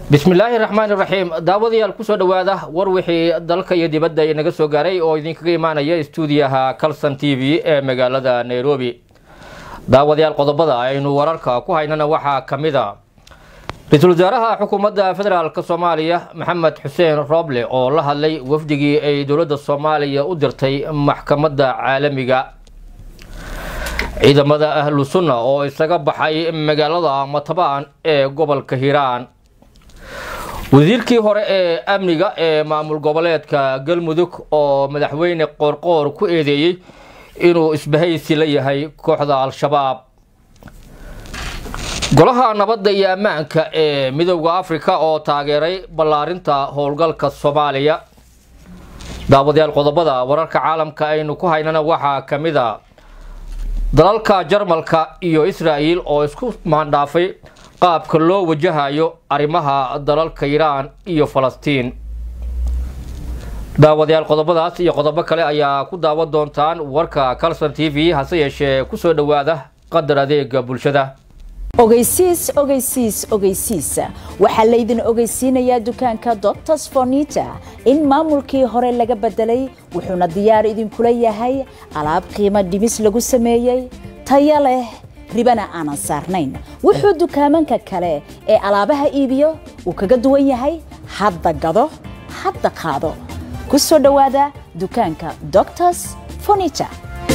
bismillaahi raxmaani raxiim daawadayaal kusoo dhowaada war wixii dalka iyo dibadda inaga soo gaaray oo idinkaga imaanaya stuudiyaha calson t v ee magaalada nairobi daawadayaal qodobada aynu wararka ku haynana waxaa ka mid a ra-iisul wasaaraha xukuumadda federaalk soomaaliya maxamed xuseen rooble oo la hadlay wafdigii ay dowladda soomaaliya u dirtay maxkamadda caalamiga ciidamada ahlu sunna oo isaga baxay magaalada matabaan ee gobolka hiiraan wasiirkii hore ee amniga ee maamul goboleedka galmudug oo madaxweyne qoorqoor ku eedeeyey inuu isbahaysi la yahay kooxda al-shabaab golaha nabadda iyo ammaanka ee midowda afrika oo taageeray ballaarinta howlgalka soomaaliya daawadayaal qodobada wararka caalamka aynu ku haynana waxaa ka mid a dalalka jarmalka iyo israa'el oo isku maandhaafay qaabka loo wajahayo arrimaha dalalka iiraan iyo falastiin daawadayaal qodobadaas iyo qodobo kale ayaa ku daawan doontaan warka calson t v hase yeeshee kusoo dhowaada qadar adeega bulshada ogeysiis ogeysiis ogeysiis waxaa laydin ogeysiinayaa dukaanka doctors fornita in maamulkii hore laga bedelay wuxuuna diyaar idinkula yahay alaab qiimo dhimis lagu sameeyey taya leh ribana aanan saarnayn wuxuu dukaamanka kale ee alaabaha iibiyo uu kaga duwan yahay hadda gado hadda qaado ku soo dhowaada dukaanka doctors fornita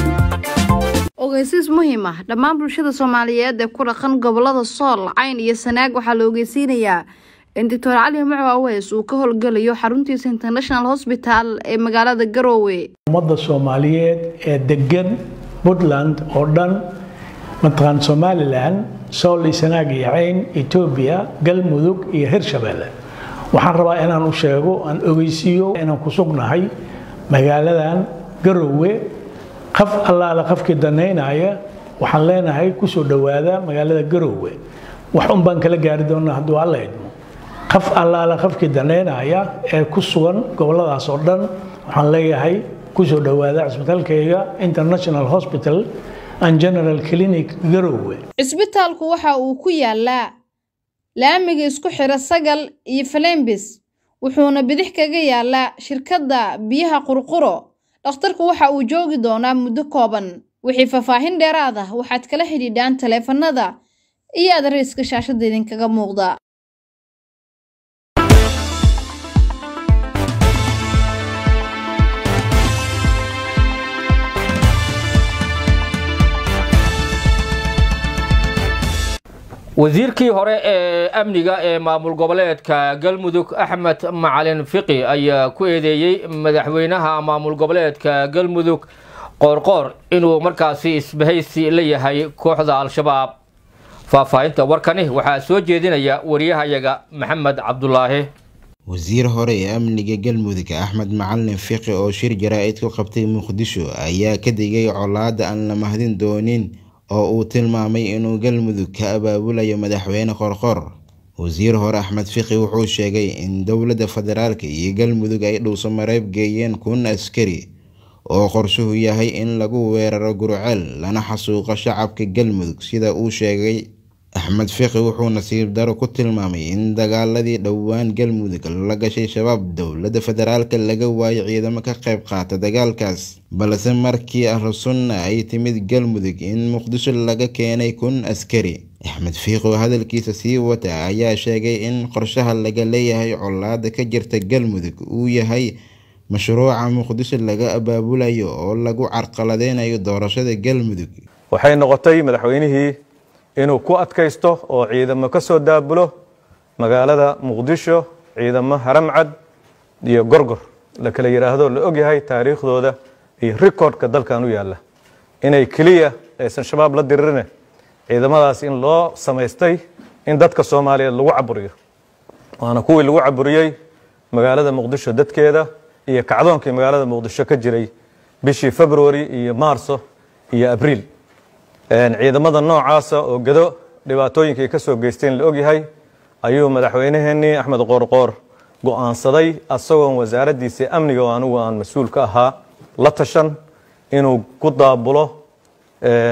ogeysiis muhiim ah dhammaan bulshada soomaaliyeed ee ku dhaqan gobolada sool cayn iyo sanaag waxaa la ogeysiinayaa in doctor cali muco aweys uu ka howlgelayo xaruntiisa international hosbital ee magaalada garoowe ummadda soomaaliyeed ee degan puntland oo dhan mataqaan somalilan sool iyo sanaag iyo cayn etoobiya galmudug iyo hirshabeelle waxaan rabaa inaan u sheego aan ogeysiiyo inaan ku sugnahay magaaladan garoowe qaf allaale qafkii danaynaya waxaan leenahay kusoo dhowaada magaalada garoowe wax un baan kala gaari doonaa hadduu alla idmo qaf allaale qafkii danaynaya ee ku sugan goboladaas oo dhan waxaan leeyahay kusoo dhowaada cisbitaalkayga international hospital and general clinic garoowe cisbitaalku waxa uu ku yaalaa laamiga isku xira sagal iyo falembis wuxuuna bidix kaga yaalaa shirkadda biyaha qurquro dhakhtarku waxa uu joogi doonaa muddo kooban wixii faahfaahin dheeraad ah waxaad kala xidhiidhaan taleefanada iyo adariiska shaashadda idinkaga muuqda wasiirkii hore ee amniga ee maamul goboleedka galmudug axmed macalin fiqi ayaa ku eedeeyey madaxweynaha maamul goboleedka galmudug qoorqoor inuu markaasi isbahaysi la yahay kooxda al-shabaab faahfaahinta warkani waxaa soo jeedinaya wariyahayaga maxamed cabdulaahi wasiir hore ee amniga galmudug axmed macalin fiqi oo shir jaraa-id ku qabtay muqdisho ayaa ka digay colaada aan la mahdin doonin oo uu tilmaamay inuu galmudug ka abaabulayo madaxweyne qorqor wasiir hore axmed fiqi wuxuu sheegay in dowladda federaalk iyo galmudug ay dhuuso mareeb geeyeen kun askari oo qorshuhu yahay in lagu weeraro gurceel lana xasuuqo shacabka galmudug sida uu sheegay axmed fiqi wuxuu nasiib daro ku tilmaamay in dagaaladii dhowaan galmudug la gashay shabaab dowladda federaalk laga waayo ciidamo ka qayb qaata dagaalkaas balse markii ahlu sunna ay timid galmudug in muqdisho laga keenay kun askari axmed fiiq oo hadalkiisa sii wata ayaa sheegay in qorshaha laga leeyahay colaada ka jirta galmudug uu yahay mashruuca muqdisho laga abaabulayo oo lagu carqaladeynayo doorashada galmudug waxay noqotay madaxweynihii inuu ku adkaysto oo ciidamo ka soo daabulo magaalada muqdisho ciidamo haramcad iyo gorgor la kala yidhaahdo la ogyahay taariikhdooda iyo rikoordhka dalkan u yaalla inay keliya aysan shabaab la diririne ciidamadaas in loo samaystay in dadka soomaaliyeed lagu caburiyo waana kuwii lagu caburiyey magaalada muqdisho dadkeeda iyo kacdoonkii magaalada muqdisho ka jiray bishii february iyo maarso iyo abriil ciidamada noocaasa oo gado dhibaatooyinkii ka soo geysteen la ogyahay ayuu madaxweynaheenii axmed qoorqoor go-aansaday asagoon wasaaraddiisii amniga oo anigu aan mas-uul ka ahaa la tashan inuu ku daabulo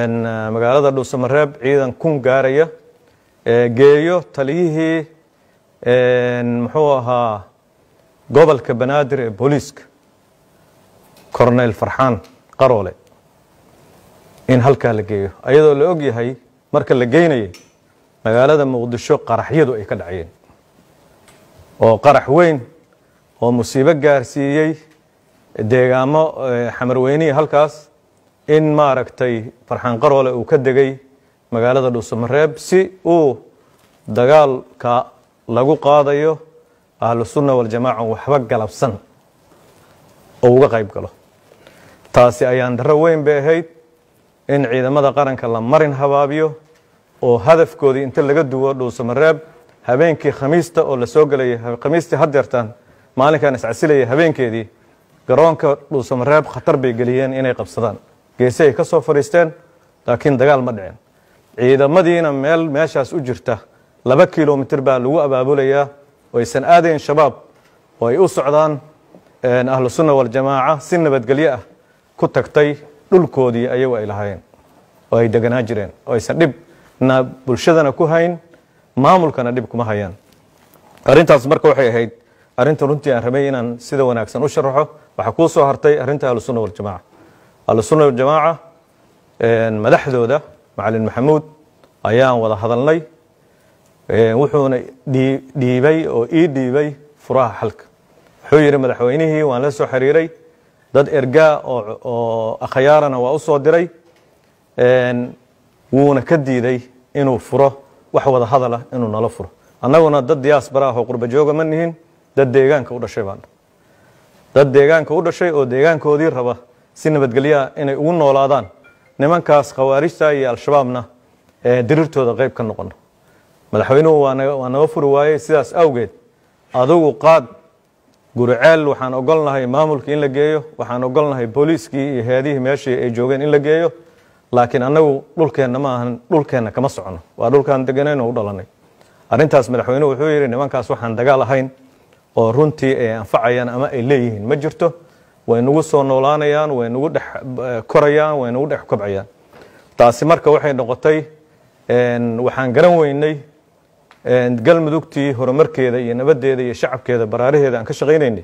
magaalada dhuusamareeb ciidan kun gaaraya geeyo taliyihii muxuu ahaa gobolka banaadir ee booliiska corneyl farxaan qaroole in halkaa la geeyo ayadoo la og yahay marka la geynayay magaalada muqdisho qaraxyadu ay ka dhacayeen oo qarax weyn oo musiibo gaarsiiyey deegaamo xamarweynihii halkaas in maaragtay farxaan qaroole uu ka degay magaalada dhuusamareeb si uu dagaalka lagu qaadayo ahlu sunna waljamaaca waxba galabsan oo uga qayb galo taasi ayaan darro weyn bay ahayd in ciidamada qaranka la marin habaabiyo oo hadafkoodii inta laga duwo dhuusamareeb habeenkii khamiista oo la soo gelayay khamiistii haddeertaan maalinkan iscasilayay habeenkeedii garoonka dhuusamareeb khatar bay geliyeen inay qabsadaan geesi ay ka soo fadhiisteen laakiin dagaal ma dhicin ciidamadiina meel meeshaas u jirta laba kilomitir baa lagu abaabulayaa oo aysan aadayn shabaab oo ay u socdaan ahlu sunna waljamaaca si nabadgelyo ah ku tagtay dhulkoodii ayagu ay lahaayeen oo ay deganaa jireen oo aysan dhibna bulshadana ku hayn maamulkana dhib kuma hayaan arrintaas marka waxay ahayd arrinta runtii aan rabay inaan sida wanaagsan u sharaxo waxaa kuu soo hartay arrinta ahlusunna waljamaaca ahlusunna waljamaaca madaxdooda macalin maxamuud ayaan wada hadalnay wuxuuna dhiibay oo ii dhiibay furaha xalka wuxuu yidhi madaxweynihii waan la soo xiriiray dad ergaa oo akhyaarana waa u soo diray wuuna ka diiday inuu furo wax wada hadala inuu nala furo annaguna dad diyaasbara ah oo qurba jooga ma nihin dad deegaanka u dhashay baan dad deegaanka u dhashay oo deegaankoodii raba si nabadgelyaa inay ugu noolaadaan nimankaas khawaarijta iyo al-shabaabna diriirtooda qayb ka noqono madaxweynuhu waa naga furi waayey sidaas awgeed adugu qaad guriceel waxaan ogolnahay maamulkii in la geeyo waxaan ogolnahay booliiskii iyo heedihii meeshii ay joogeen in la geeyo laakiin annagu dhulkeenna ma ahan dhulkeenna kama socono waa dhulkaan deganayn oo u dhalanay arrintaas madaxweynuhu wuxuu yidhi nimankaas waxaan dagaal ahayn oo runtii ay anfacayaan ama ay leeyihiin ma jirto way nagu soo noolaanayaan way nagu dhex korayaan way nagu dhex kobcayaan taasi marka waxay noqotay waxaan garan weynay galmudugtii horumarkeeda iyo nabadeeda iyo shacabkeeda baraaraheeda aan ka shaqaynaynay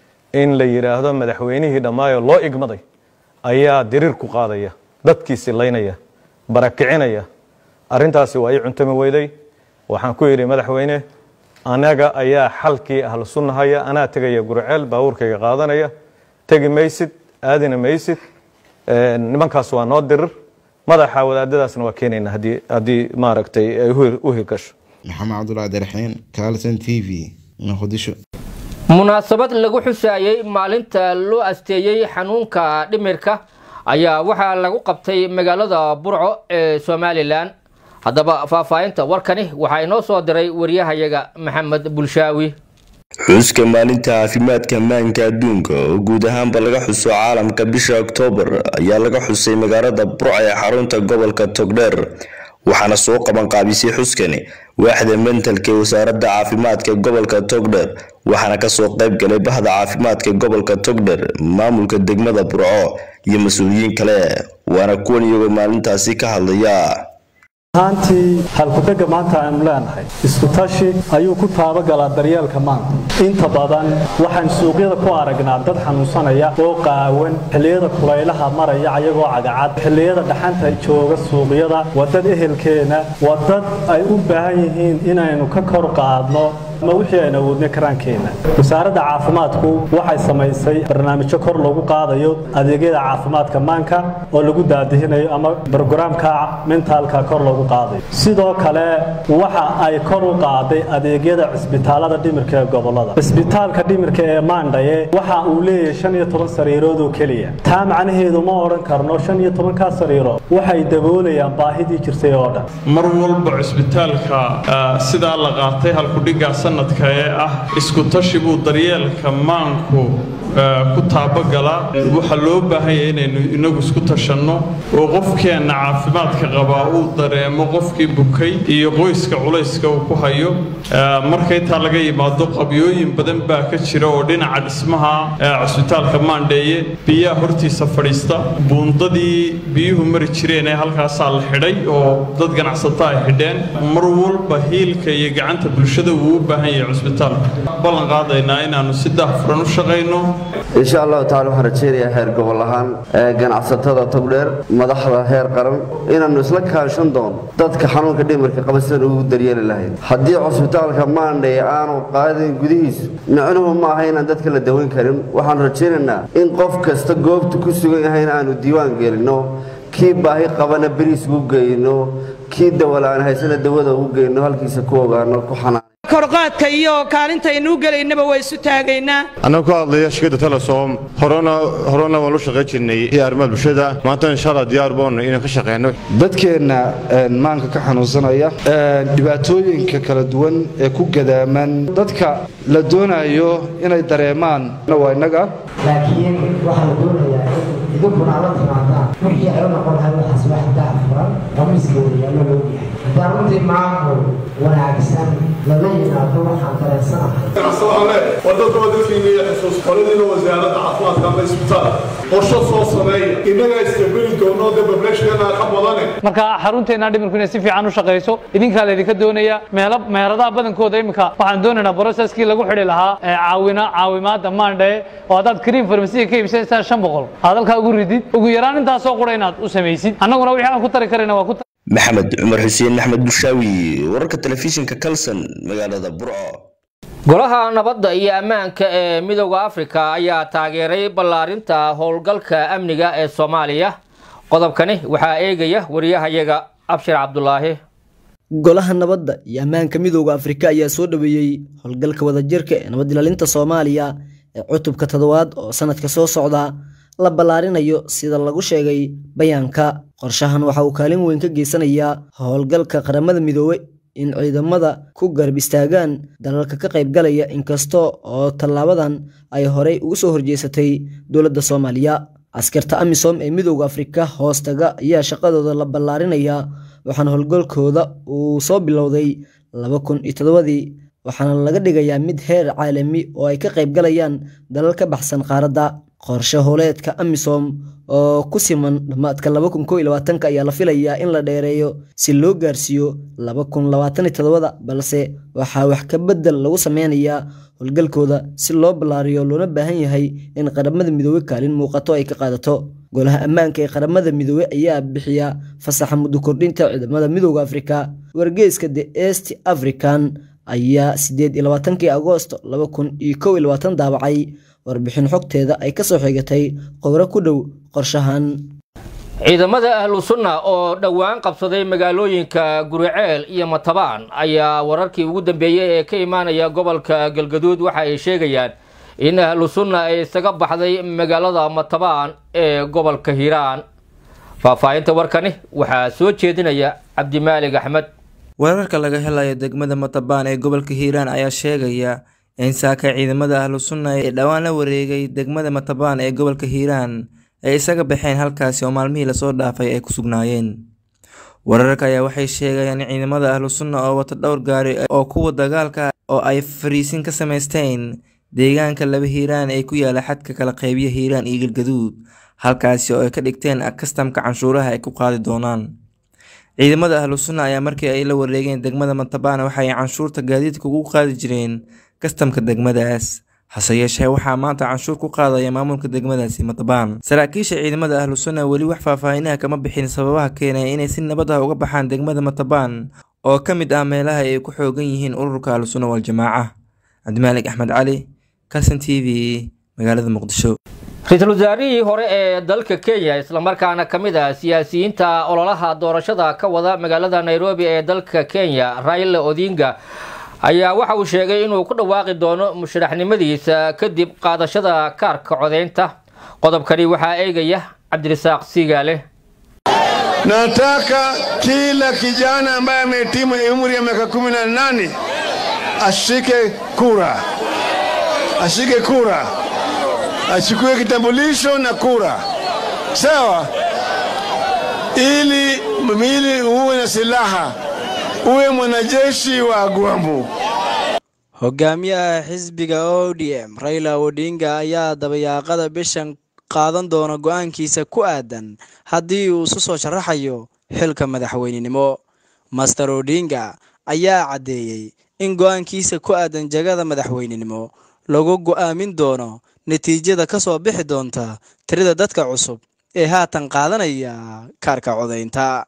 in la yidhaahdo madaxweynihii dhammaayo loo igmaday ayaa diriir ku qaadaya dadkiisi laynaya barakicinaya arrintaasi waa ii cuntami weyday waxaan ku yidhi madaxweyne anaga ayaa xalkii ahlu sunnahaya anaa tegaya gurceel baabuurkayga qaadanaya tegi maysid aadina maysid nimankaas waa noo dirir madaxa wadaadadaasna waa keenayna haddii haddii maaragtay ay u hirgasho maxamed cabdullah abdiraxiin carlson t v muqdisho munaasabad lagu xusaayey maalinta loo asteeyey xanuunka dhimirka ayaa waxaa lagu qabtay magaalada burco ee somalilan haddaba faahfaahinta warkani waxaa inoo soo diray wariyahayaga maxamed bulshaawi xuska maalinta caafimaadka maanka adduunka oo guud ahaanba laga xuso caalamka bisha oktoobar ayaa laga xusay magaalada burco ee xarunta gobolka togdheer waxaana soo qabanqaabisay xuskani waaxda mentalka ee wasaaradda caafimaadka gobolka togdher waxaana kasoo qayb galay bahda caafimaadka gobolka togdher maamulka degmada burco iyo mas-uuliyiin kale waana kuwan iyagoo maalintaasi ka hadlaya ahaantii halkudhega maanta aanu leenahay iskutashi ayuu ku taabagalaa daryeelka maanta inta badan waxaan suuqyada ku aragnaa dad xanuunsanaya oo qaawan xilliyada kulaylaha maraya ayagoo cagacad xilliyada dhaxanta jooga suuqyada waa dad ehelkeena waa dad ay u baahan yihiin inaynu ka kor qaadno ama wixii aynu awoodnay karaankeenna wasaaradda caafimaadku waxay samaysay barnaamijyo kor lagu qaadayo adeegyada caafimaadka maanka oo lagu daadihinayo ama brogaraamka mentaalka kor loogu qaadayo sidoo kale waxa ay kor u qaaday adeegyada cisbitaalada dhimirka ee gobolada cisbitaalka dhimirka ee maandhaye waxa uu leeyahay shan iyo toban sariirood oo keliya taa macnaheedu ma odhan karno shan iyo tobankaa sariirood waxay daboolayaan baahidii jirtay oo dhan mar walba cisbitaalka sidaa la qaatay halkudhigaa sanadka ee ah isku tashi buu daryeelka maanku ku taabagalaa waxaa loo baahan yahay inaynu inagu isku tashanno oo qofkeenna caafimaadka qabaa uu dareemo qofkii bukay iyo qoyska culayska uu ku hayo marka intaa laga yimaado qabyooyin badan baa ka jira oo dhinaca dhismaha cusbitaalka maandheeye biyaha hortiisa fadhiista buundadii biyuhu mari jireen ee halkaasaa la xidhay oo dad ganacsato ay xidheen mar walba hiilka iyo gacanta bulshada uu u baahan yahay cusbitaalka ballan qaadaynaa inaannu si daahfuran u shaqayno insha allahu tacala waxaan rajaynayaa heer gobol ahaan ganacsatada togdheer madaxda heer qaran inaannu isla kaanshan doono dadka xanuunka dhimirka qaba sidaan ugu daryeeli lahayn haddii cusbitaalka maandhay aanu qaadin gudihiisu micnuhu ma aha inaan dadka la daweyn karin waxaanu rajaynaynaa in qof kasta goobta ku sugan yahayna aanu diiwaan gelinno kii baahi qabana beriis ugu geyno kii dawala-aan haysana dawada ugu geyno halkiisa ku ogaano ku xanaan korqaadka iyo kaalintaynuu gelaynaba waa isu taagaynaa annagu ka hadlaya shirkadda telesom horena horena waan u shaqayn jirnay arrimaha bulshada maanta insha allah diyaar boon inaan ka shaqeyno dadkeenna maanka ka xanuunsanaya dhibaatooyinka kala duwan ee ku gadaaman dadka la doonayo inay dareemaan waa innaga laakiin waxaa la doonayaa in idinkuna ala timaadaan wixii ay u noqon lahay waxaas wax daahfuran oo miskooda yaalo loo yahay haddaan runtii maamul wanaagsan lala yimaado waxaan dareensanahay wadada wadadkiina iyo xusuus qoladiina wasaaradda caafimaadka ama isbitaal qorsho soo sameeya innagaa istabeli doono de bableeshkana ka badane marka xarunteena dhimirku inay si fiican u shaqayso idinkaa laydinka doonaya meelo meheradaha badankooda iminka waxaan doonaynaa broceskii lagu xidhi lahaa caawina caawimaada maandhae oo haddaad kariim farmasiga ka iibsanaysaan shan boqol aad halkaa ugu ridid ugu yaraan intaasoo qura inaad u samaysid annaguna wixii aan ku tari karayna waa ku maxamed cumar xuseen axmed bushaawi wararka telefishinka kalson magaalada burco golaha nabadda iyo ammaanka ee midooda afrika ayaa taageeray ballaarinta howlgalka amniga ee soomaaliya qodobkani waxaa eegaya wariyahayaga abshir cabdulaahi golaha nabadda iyo ammaanka midooda afrika ayaa soo dhaweeyey howlgalka wadajirka ee nabad ilaalinta soomaaliya ee cutubka toddobaad oo sanadka soo socda la ballaarinayo sida lagu sheegay bayaanka qorshahan waxa uu kaalin weyn ka geysanayaa howlgalka qaramada midoobe in ciidamada ku garab istaagaan dalalka ka qaybgalaya inkasta oo tallaabadan ay horey ugu soo horjeesatay dowladda soomaaliya askarta amisom ee midooda afrika hoostaga ayaa shaqadooda la ballaarinaya waxaana howlgalkooda uu soo bilowday laba kun iyo toddobadii waxaana laga dhigayaa mid heer caalami oo ay ka qaybgalayaan dalal ka baxsan qaaradda qorshe howleedka amisom oo ku siman dhammaadka laba kun koo iyo labaatanka ayaa la filayaa in la dheereeyo si loo gaarsiiyo laba kun labaatan iyo toddobada balse waxaa wax ka bedel lagu sameynayaa howlgalkooda si loo ballaariyo loona baahan yahay in qaramada midoobe kaalin muuqato ay ka qaadato golaha ammaanka ee qaramada midoobe ayaa bixiya fasaxa muddo kordhinta ciidamada midooda afrika wargeyska the east african ayaa sideed iyo labaatankii agoosto laba kun iyo kow iyo labaatan daabacay warbixin xogteeda ay kasoo xigatay qowro ku dhow qorshahan ciidamada ahlu sunna oo dhowaan qabsaday magaalooyinka guriceel iyo matabaan ayaa wararkii ugu dambeeyey ee ka imaanaya gobolka galgaduud waxa ay sheegayaan in ahlu sunna ay isaga baxday magaalada matabaan ee gobolka hiiraan faahfaahinta warkani waxaa soo jeedinaya cabdimaalig axmed wararka laga helayo degmada matabaan ee gobolka hiiraan ayaa sheegaya in saaka ciidamada ahlu sunna ee dhowaan la wareegay degmada matabaan ee gobolka hiiraan ay isaga baxeen halkaasi oo maalmihii lasoo dhaafay ay ku sugnaayeen wararka ayaa waxay sheegayaan in ciidamada ahlu sunna oo wata dhowr gaari oo kuwa dagaalka oo ay fariisin ka samaysteen deegaanka laba hiiraan ee ku yaala xadka kala qeybiya hiiraan iyo galgaduud halkaasi oo ay ka dhigteen kastamka canshuuraha ay ku qaadi doonaan ciidamada ahlu sunna ayaa markii ay la wareegeen degmada matabaan waxa ay canshuurta gaadiidka ugu qaadi jireen kastamka degmadaas hase yeeshee waxaa maanta canshuur ku qaadaya maamulka degmadaasi matabaan saraakiisha ciidamada ahlu sunna weli wax faahfaahinaha kama bixin sababaha keenaya inay si nabad ah uga baxaan degmada matabaan oo ka mid ah meelaha ay ku xoogan yihiin ururka ahlu sunna waljamaaca cabdimaalig axmed cali kalson t v magaalada muqdisho ra-iisul wasaarihii hore ee dalka kenya islamarkaana ka mid ah siyaasiyiinta ololaha doorashada ka wada magaalada nairobi ee dalka kenya raila odinga ayaa waxa uu sheegay inuu ku dhawaaqi doono musharaxnimadiisa kadib qaadashada kaarka codeynta qodobkani waxaa eegaya cabdirasaaq siigaale Nataka kila kijana ambaye amehitimu umri ya miaka kumi na nane ashike kura, ashike kura. achukue kitambulisho na kura, sawa, ili ili uwe na silaha, uwe mwanajeshi wa Agwambo. hogaamiyaha xisbiga odm raila odinga ayaa dabayaaqada bishan qaadan doona go-aankiisa ku aadan haddii uu isu soo sharaxayo xilka madaxweynenimo master odinga ayaa caddeeyey in go-aankiisa ku aadan jagada madaxweynenimo lagu go-aamin doono natiijada ka soo bixi doonta tirada dadka cusub ee haatan qaadanaya kaarka codaynta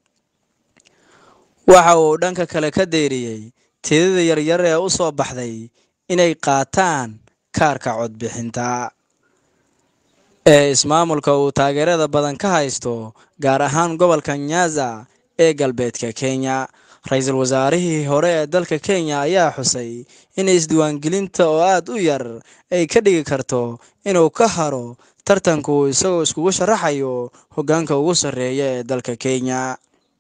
waxa uu dhanka kale ka deyriyey tirada yaryar ee u soo baxday inay qaataan kaarka codbixinta ee ismaamulka uu taageerada badan ka haysto gaar ahaan gobolka nyaza ee galbeedka kenya ra-iisul wasaarihii hore ee dalka kenya ayaa xusay in isdiiwaangelinta oo aad u yar ay ka dhigi karto inuu ka haro tartanku isagoo iskugu sharaxayo hoggaanka ugu sarreeya ee dalka kenya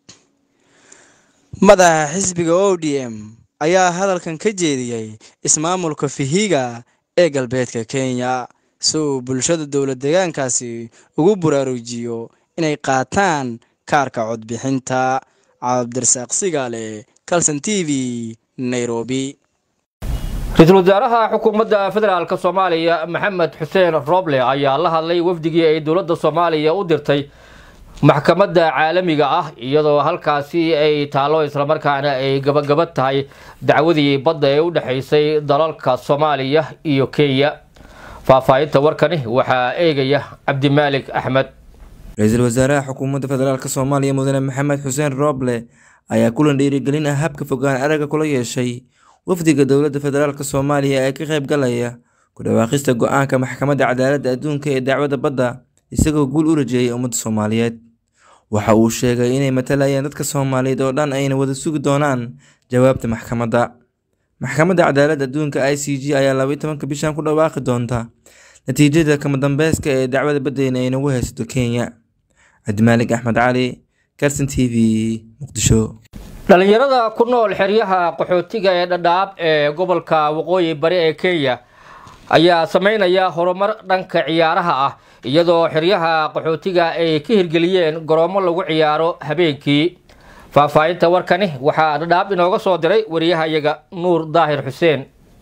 madaxa xisbiga o d m ayaa hadalkan ka jeediyey ismaamulka fihiga ee galbeedka kenya si uu bulshada dowlad deegaankaasi ugu buraarujiyo inay qaataan kaarka codbixinta cabdirasaaq sigaale calson t v nairobi ra-iisul wasaaraha xukuumadda federaalk soomaaliya maxamed xuseen roble ayaa la hadlay wafdigii ay dowladda soomaaliya u dirtay maxkamadda caalamiga ah iyadoo halkaasi ay taalo islamarkaana ay gabagaba tahay dacwadii badda ee u dhexaysay dalalka soomaaliya iyo kenya faahfaahinta warkani waxaa eegaya cabdimaalik axmed ra-iisul wasaaraha xukuumadda federaalk soomaaliya mudane maxamed xuseen rooble ayaa kulan dhiirigelin ah habka fogaan aragga kula yeeshay wafdiga dowladda federaalk soomaaliya ee ka qayb galaya ku dhawaaqista go-aanka maxkamadda cadaaladda adduunka ee dacwadda badda isagoo guul u rajeeyay ummadda soomaaliyeed waxa uu sheegay inay matalayaan dadka soomaaliyeed oo dhan ayna wada sugi doonaan jawaabta maxkamadda maxkamadda cadaaladda adduunka i c g ayaa labaiy tobanka bishan ku dhawaaqi doonta natiijada kama dambeyska ee dacwada baddeyna ay nagu haysato kenya cabdimaalig axmed cali carson t v muqdisho dhalinyarada ku nool xeryaha qaxootiga ee dhadhaab ee gobolka waqooyi bari ee kenya ayaa sameynaya horumar dhanka ciyaaraha ah iyadoo xeryaha qaxootiga ay ka hirgeliyeen garoomo lagu ciyaaro habeenkii faahfaahinta warkani waxaa dhadhaab inooga soo diray wariyahayaga nuur daahir xuseen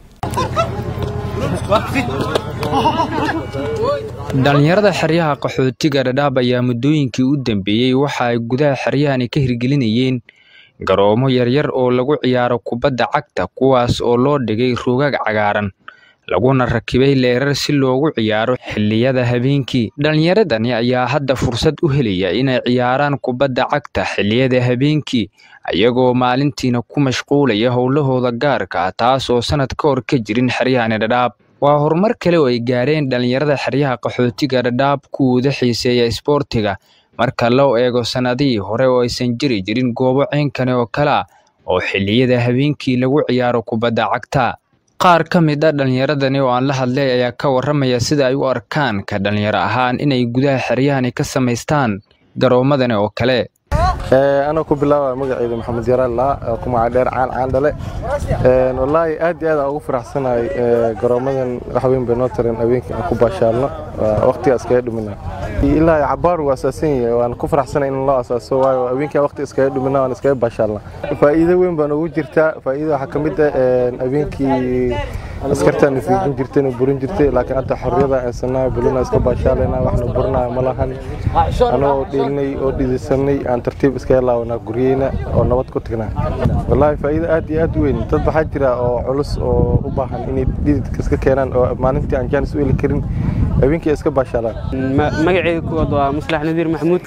dhalinyarada xeryaha qaxootiga dhadhaab ayaa muddooyinkii u dambeeyey waxa ay gudaha xeryahani ka hirgelinayeen garoomo yaryar oo lagu ciyaaro kubadda cagta kuwaas oo loo dhigay rogaag cagaaran laguna rakibay leerar si loogu ciyaaro xilliyada habeenkii dhallinyaradani ayaa hadda fursad u helaya inay ciyaaraan kubadda cagta xilliyada habeenkii ayagoo maalintiina ku mashquulaya howlahooda gaarka ah taas oo sanad ka hor ka jirin xeryahani dhadhaab waa horumar kale oo ay gaareen dhallinyarada xeryaha qaxootiga dhadhaab kuwooda xiiseeya isboortiga marka loo eego sannadihii hore oo aysan jiri jirin goobo ceynkani oo kale ah oo xilliyada habeenkii lagu ciyaaro kubadda cagta qaar ka mid a dhallinyaradani oo aan la hadlay ayaa ka warramaya sida ay u arkaan ka dhallinyaro ahaan inay gudaha xeryahani ka samaystaan garoomadani oo kale anoo ku bilaaba magaceyda maxamed yaraallah ku magaca dheer caan caan dhale wallaahi aad iyo aad aan ugu faraxsanahay garoomadan wax weyn bay noo tareen habeenkii aan ku baashaalno waqtiga iskaga dhumina ilaa cabaar uu asaasan yahay waan ku faraxsanay in loo asaaso waayo habeenkii waqti iskaga dhumina waan iskaga baashaalna faa'iido weyn baan ugu jirtaa faa'iido waxaa ka mid ah habeenkii askartaan fiijin jirtayna burin jirtay laakiin hadda xorriyada aysanaa bulina iska baashaalayna waxna burinaya ma lahan anoo dhiilnay oo dhidisanay aan tartiib iskaga laabanaa guryeyna oo nabad ku tagnaa wallaahi faa'iido aad iyo aad u weyn dad waxaa jira oo culus oo u baahan inay dhididka iska keenaan oo maalintii aan jaanis u heli karin habeenkii iska baashaalaan magacayga kuwaad waa maslax nadiir maxamuud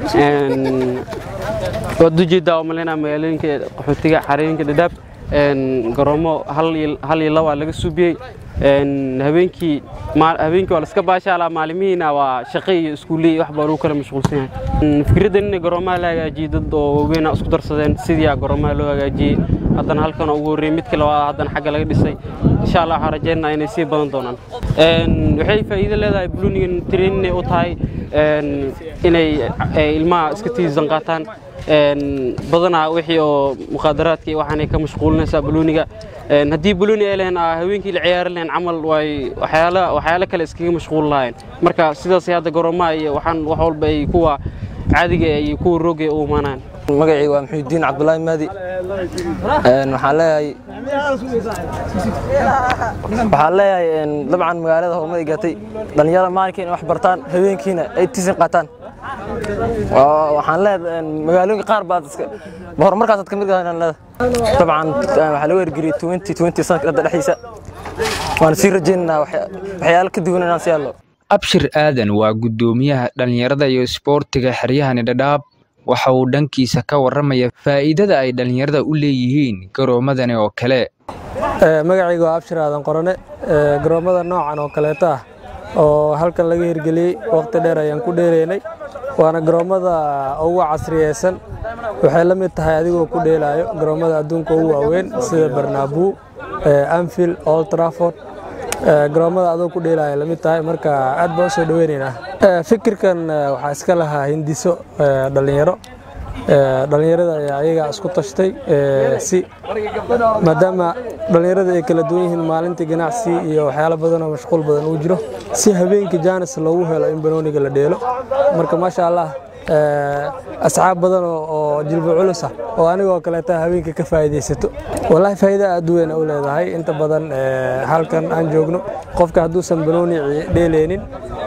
waad ujeedaa oo malaynaa magaalooyinka qaxootiga xarooyinka dhadhaab garoomo hal iyo laba laga suubiyey habeenkii habeenkii waa la iska baashaalaa maalimihiina waa shaqo iyo iskuulley wax baa lagu kala mashquulsan yahay fikraddan in garoomaha la hagaajiyey dad oo waaweyn isku darsadeen sidii garoomaha loo hagaajiyey haddana halkan ugu horreeyey midkii labaad haddana xagga laga dhisay insha allah waxaan rajaynayaa inay sii badan doonaan waxay faa'iido leedahay bulunigan training u tahay inay ilmaha iska tiisan qaataan badanaa wixii oo mukhaadaraadka iyo waxaanay ka mashquulinaysaa balooniga haddii balooni ay lehen haweenkii la ciyaari lahayn camal way waxyaala waxyaalo kale iskaga mashquul lahayn marka sidaas hadda garoomaha iyo waxaan wax walba ay kuwa caadiga iyo kuwa roogay u imaanaan magacii waa maxuudiin cabdulaahi maadi waxaan leeyahay waxaan leeyahay dabcan magaalada horumar ay gatay dhallinyarada maalinkii inay wax bartaan habeenkiina ay tisin qaataan waxaan leeyahay magaalooyinka qaar baad horumarkaasaad ka mid gahan leedahay dabcan waxaa lagu ergeliyey twenty twenty sanadka hadda dhexdiisa waan sii rajaynaynaa waxyaalo ka duwan inaan sii hadlo abshir aadan waa guddoomiyaha dhallinyarada iyo isboortiga xeryahani dhadhaab waxa uu dhankiisa ka warramaya faa'iidada ay dhallinyarada u leeyihiin garoomadani oo kale magacayga waa abshir aadan qorane garoommada noocan oo kaleeto ah oo halkan laga hirgeliyey waqti dheer ayaan ku dheeraynay waana garoommada ugu casriyeysan waxay la mid tahay adigoo ku dheelaayo garoommada adduunka ugu waaweyn sida barnaabuu anfield old trafford garoommada adoo ku dheelaya lamid tahay marka aad baan usoo dhaweynaynaa fikirkan waxaa iska lahaa hindiso dhallinyaro dhallinyarada ayaa ayaga isku tashtay si maadaama dhallinyarada ay kala duwan yihiin maalintii ganacsi iyo waxyaalo badan oo mashquul badan uu jiro si habeenkii jaanis loogu helo in banooniga la dheelo marka maasha allah asxaab badan oo jilbo culus ah oo anigoo kaleeta habeenka ka faa'iidaysato wallaahi faa'iida aad u weyn u leedahay inta badan halkan aan joogno qofka hadduusan banooni dheeleynin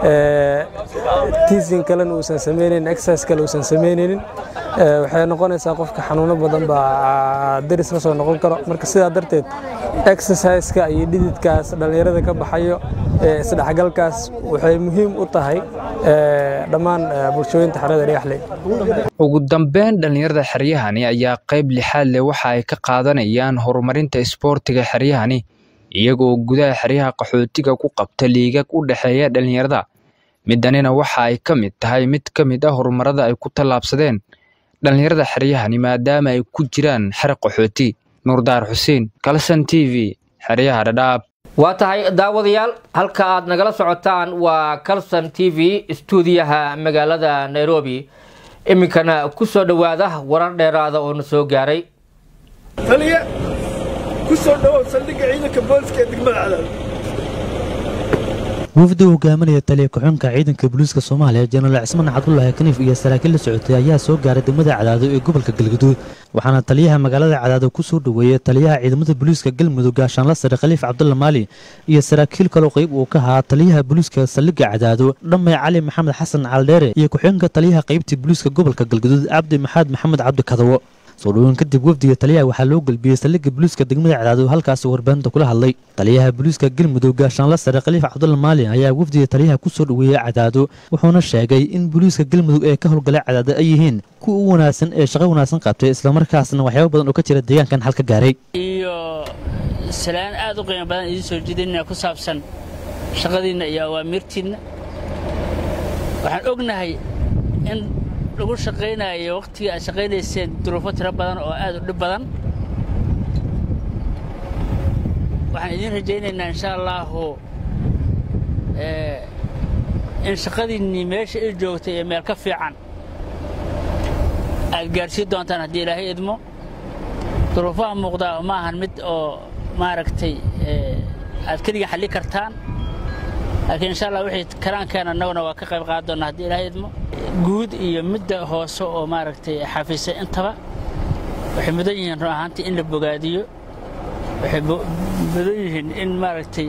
tiisin kalena uusan sameynaynin exercise kale uusan sameynaynin waxay noqonaysaa qofka xanuuno badan baa daris la soo noqon karo marka sidaa darteed exerciseka iyo dhididkaas dhallinyarada ka baxayo isdhexgalkaas waxay muhiim u tahay dhammaan bulshooyinta xerada dhagaxley ugu dambeyn dhallinyarada xeryahani ayaa qayb lixaad leh waxa ay ka qaadanayaan horumarinta isboortiga xeryahani iyagoo gudaha xeryaha qaxootiga ku qabta liigag u dhexeeya dhallinyarada midanina waxa ay ka mid tahay mid ka mid ah horumarada ay ku tallaabsadeen dhallinyarada xeryahani maadaama ay ku jiraan xer qaxooti nuurdaar xuseen kalson t v xeryaha dhadhaab waa tahay daawadayaal halka aad nagala socotaan waa calson t v istuudiyaha magaalada nairobi iminkana ku soo dhowaada warar dheeraada oo na soo gaaray taliya ku soo dhowow saldhigga ciidanka booliska ee degmada cadaad wafdi uu hogaaminaya taliya ku-xunka ciidanka booliiska soomaaliya jenaraal cismaan cabdulaahi kaniif iyo saraakiil la socotay ayaa soo gaaray degmada cadaado ee gobolka galgaduud waxaana taliyaha magaalada cadaado ku soo dhoweeyey taliyaha ciidamada booliiska galmudug gaashaanla sare khaliif cabdulla maali iyo saraakiil kaloo qayb uu ka ahaa taliyaha booliiska saldhigga cadaado dhammay cali maxamed xasan caldheere iyo ku-xunka taliyaha qaybta booliiska gobolka galgaduud cabdi maxamed maxamed cabdi kadawo soo dhoween kadib wafdiga taliyaha waxaa loo gelbiyey saldhigga booliiska degmada cadaado halkaas warbaahinta kula hadlay taliyaha booliiska galmudug gaashaanla sare khaliif cabdulla maalin ayaa wafdiga taliyaha ku soo dhoweeyey cadaado wuxuuna sheegay in booliiska galmudug ee ka howlgalay cadaado ay yihiin kuwa u wanaagsan ee shaqo wanaagsan qabtay islamarkaasna waxyaabo badan oo ka jira deegaankan halka gaaray iyo salaan aad u qiimo badan idiin soo jeedinaya ku saabsan shaqadiinna iyo awaamirtiinna waxaan ognahay in lagu shaqaynayo waqtigii aad shaqaynayseen duruufo tiro badan oo aad u dhib badan waxaan idiin rajaynaynaa insha allaahu in shaqadiinnii meesha i joogtay ee meel ka fiican aad gaadhsiin doontaan haddii ilaahay idmo duruufaha muuqdaa ma ahan mid oo maaragtay aad keliga xalli kartaan laakiin insha allah wixii karaankeena annaguna waa ka qayb qaadan doonaa haddii ilaahay idmo guud iyo midda hoose oo maaragtay xafiisay intaba waxay mudan yihiin run ahaantii in la bogaadiyo waxay mudan yihiin in maaragtay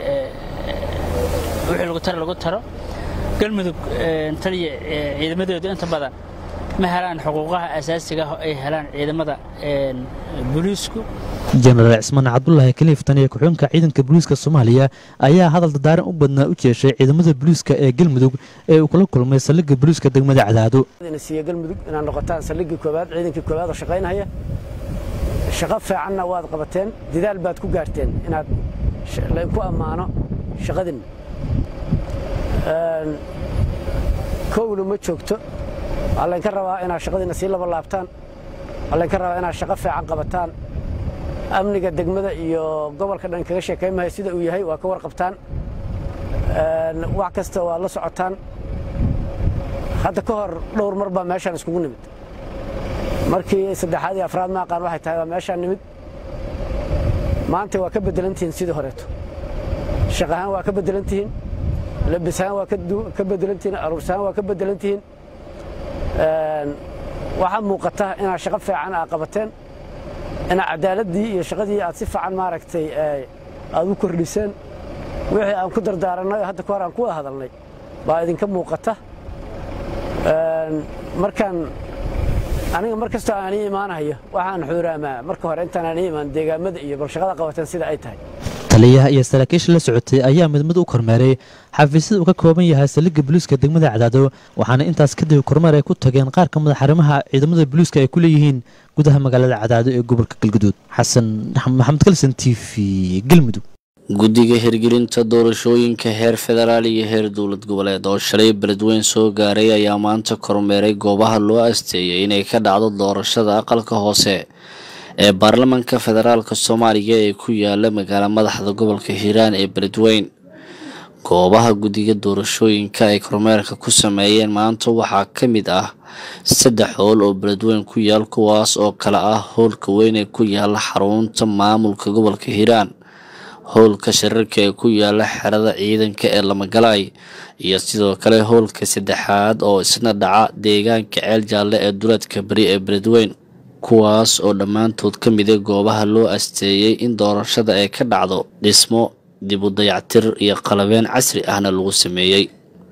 wixii lagu taro lagu taro galmudug taliya ciidamadooda inta badan ma helaan xuquuqaha asaasiga ah oo ay helaan ciidamada booliisku jenaraal cismaan cabdulaahi kaliif taniya ku-xunka ciidanka booliiska soomaaliya ayaa hadal dadaaran u badnaa u jeeshay ciidamada booliiska ee galmudug ee uu kula kulmay saldhigga booliiska degmada cadaado siiya galmudug inaad noqotaan saldhiggii koowaad ciidankii koowaad oo shaqaynaya shaqo fiicanna waad qabateen dadaal baad ku gaarteen inaad laydinku ammaano shaqadin kowna ma joogto waxaa laydinka rabaa inaad shaqadiinna sii laba laabtaan waxaa laydinka rabaa inaad shaqo fiican qabataan amniga degmada iyo gobolka dhan kaga sheekaymaya sida uu yahay waa ka warqabtaan wax kasta waad la socotaan hadda ka hor dhowr mar baa meeshaan iskugu nimid markii saddexaad iyo afraad ma aqaan waxay tahay waa meeshaan nimid maanta waa ka beddelantihiin sidii horeeto shaq ahaan waa ka beddelantihiin labis ahaan waa ka beddelantihiin aruurs ahaan waa ka beddelantihiin waxaa muuqata inaad shaqo fiican aa qabateen inaad cadaaladii iyo shaqadii aad si fiican maaragtay aad u kordhiseen wixii aan ku dardaaranay oo hadda ka hor aan ku wada hadalnay baa idinka muuqata markaan aniga mar kastoo aan ii imaanayo waxaan xuuraamaa marka hore intaan aan ii imaan deegaamada iyo bal shaqada qabateen sida ay tahay taliyaha iyo saraakiisha la socotay ayaa mid mid u kormeeray xafiisyada uu ka kooban yahay saldhigga booliiska degmada cadaado waxaana intaas kadib kormeer ay ku tageen qaar ka mid xarimaha ciidamada booliiska ay ku leeyihiin gudaha magaalada cadaado ee gobolka galguduud xasan maxamed kalsan t v galmudug guddiga hirgelinta doorashooyinka heer federaal iyo heer dowlad goboleed oo shalay beledweyn soo gaaray ayaa maanta kormeeray goobaha loo asteeyay inay ka dhacdo doorashada aqalka hoose ee baarlamaanka federaalka soomaaliya ee ku yaala magaala madaxda gobolka hiiraan ee beledweyn goobaha guddiga doorashooyinka ay kormeerka ku sameeyeen maanta waxaa ka mid ah saddex howl oo beledweyn ku yaal kuwaas oo kale ah howlka weyn ee ku yaala xarunta maamulka gobolka hiiraan howlka shirarka ee ku yaala xerada ciidanka ee lamagalaay iyo sidoo kale howlka saddexaad oo isna dhaca deegaanka ceel jaalle ee duleedka beri ee beledweyn kuwaas oo dhammaantood ka mida goobaha loo asteeyey in doorashada ay ka dhacdo dhismo dib u dayactir iyo qalabeen casri ahna lagu sameeyey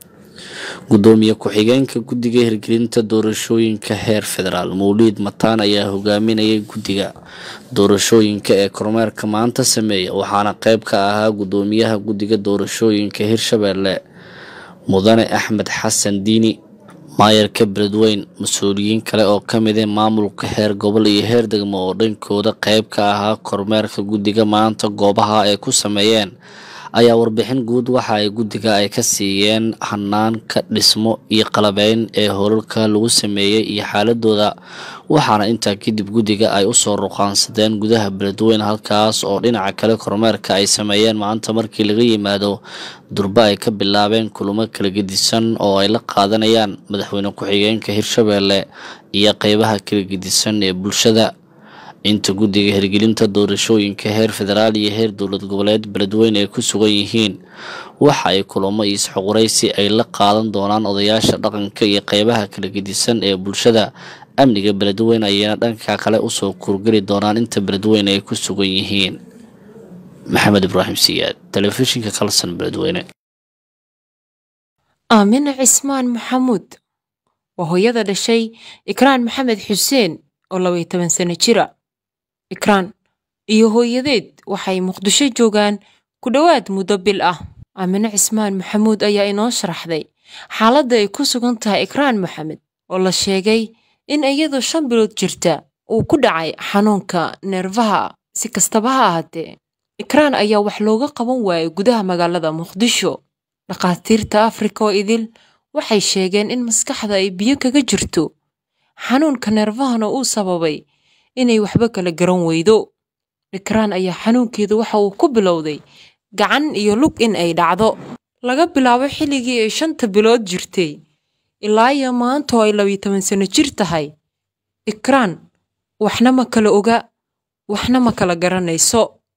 gudoomiye ku-xigeenka guddiga hirgelinta doorashooyinka heer federaal mawliid mataan ayaa hogaaminayay guddiga doorashooyinka ee kormeerka maanta sameeya waxaana qayb ka ahaa gudoomiyaha guddiga doorashooyinka hirshabeelle mudane axmed xasan diini maayarka beledweyn mas-uuliyiin kale oo ka mida maamulka heer gobol iyo heer degmo oo dhankooda qayb ka ahaa kormeerka guddiga maanta goobaha ay ku sameeyeen ayaa warbixin guud waxa ay guddiga ay ka siiyeen hanaanka dhismo iyo qalabeyn ee howlalka lagu sameeyey iyo xaaladooda waxaana intaa kadib guddiga ay usoo ruqaansadeen gudaha beledweyn halkaas oo dhinaca kale kormeerka ay sameeyeen maanta markii laga yimaado durba ay ka bilaabeen kulamo kala gedisan oo ay la qaadanayaan madaxweyne ku-xigeenka hirshabeelle iyo qeybaha kala gedisan ee bulshada inta guddiga hirgelinta doorashooyinka heer federaal iyo heer dowlad goboleed beledweyn ay ku sugan yihiin waxa ay kulamo iyo isxuquraysi ay la qaadan doonaan odayaasha dhaqanka iyo qeybaha kala gedisan ee bulshada amniga beledweyn ayayna dhanka kale usoo kurgeli doonaan inta beledweyn ay ku sugan yihiin maxamed ibraahim siyaad telefishinka kalsan beledweyne aamina cismaan maxamuud waa hooyada dhashay ikraan maxamed xuseen oo labaiyo toban sano jira ikraan iyo hooyadeed waxay muqdisho joogaan ku dhowaad muddo bil ah aamine cismaan maxamuud ayaa inoo sharaxday xaaladda ay ku sugan tahay ikraan maxamed oo la sheegay in iyadoo shan bilood jirta uu ku dhacay xanuunka neerfaha si kastaba ha ahaatee ikraan ayaa wax looga qaban waayay gudaha magaalada muqdisho dhakhaatiirta afrika oo idil waxay sheegeen in maskaxda ay biyo kaga jirto xanuunka neerfahana uu sababay inay waxba kala garan weydo ikraan ayaa xanuunkeedu waxa uu ku bilowday gacan iyo lug in ay dhacdo laga bilaabo xilligii ay shanta bilood jirtay ilaa iyo maanta oo ay labiyo toban sano jir tahay ikraan waxna ma kala oga waxna ma kala garanayso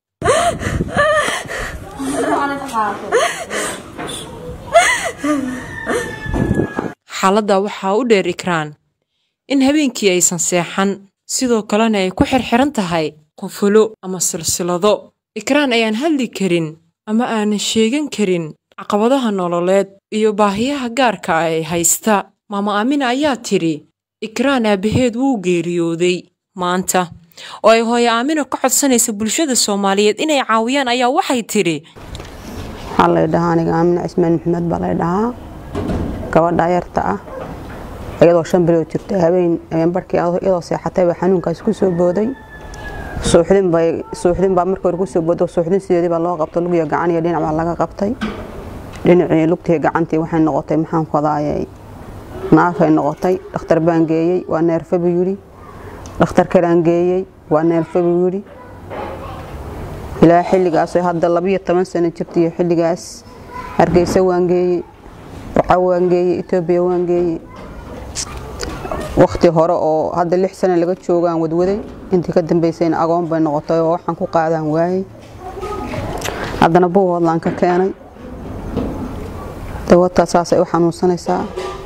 xaaladda waxaa u dheer ikraan in habeenkii aysan seexan sidoo kalena ay ku xirxiran tahay qufulo ama silsilado ikraan ayaan hadli karin ama aanan sheegan karin caqabadaha nololeed iyo baahiyaha gaarka ah ee haysta maama aamina ayaa tidhi ikraan aabbaheed wuu geeriyooday maanta oo ay hooyo aamina ka codsanaysa bulshada soomaaliyeed inay caawiyaan ayaa waxay tidhi waxaa lay dhahaa aniga aamina cismaan maxamed baa lay dhahaa gabadha yarta ah iyadoo shan bilood jirta habeen habeen barhkii iyadoo seexatay baa xanuunkaas ku soo booday suuxdin bay suuxdin baa markii hore ku soo booday suuxdin sideedii baa loo qabtay lugiyo gacan iyo dhinac baa laga qabtay dhinacii lugtii gacantii waxay noqotay maxaan kodaayay naafay noqotay dhakhtar baan geeyey waa neerfa buu yidhi dhakhtar kalaan geeyey waa neerfa buu yidhi ilaa xilligaas hadda labiyo toban sano jirta iyo xilligaas hargeysa waan geeyey burco waan geeyey etoobiya waan geeyey waqti hore oo hadda lix sano laga joogaan wadwaday intii ka dambeysayna agoon bay noqotay oo waxaan ku qaadaan waayey haddana buuhoodlaan ka keenay dawadtaa saasay u xanuunsanaysaa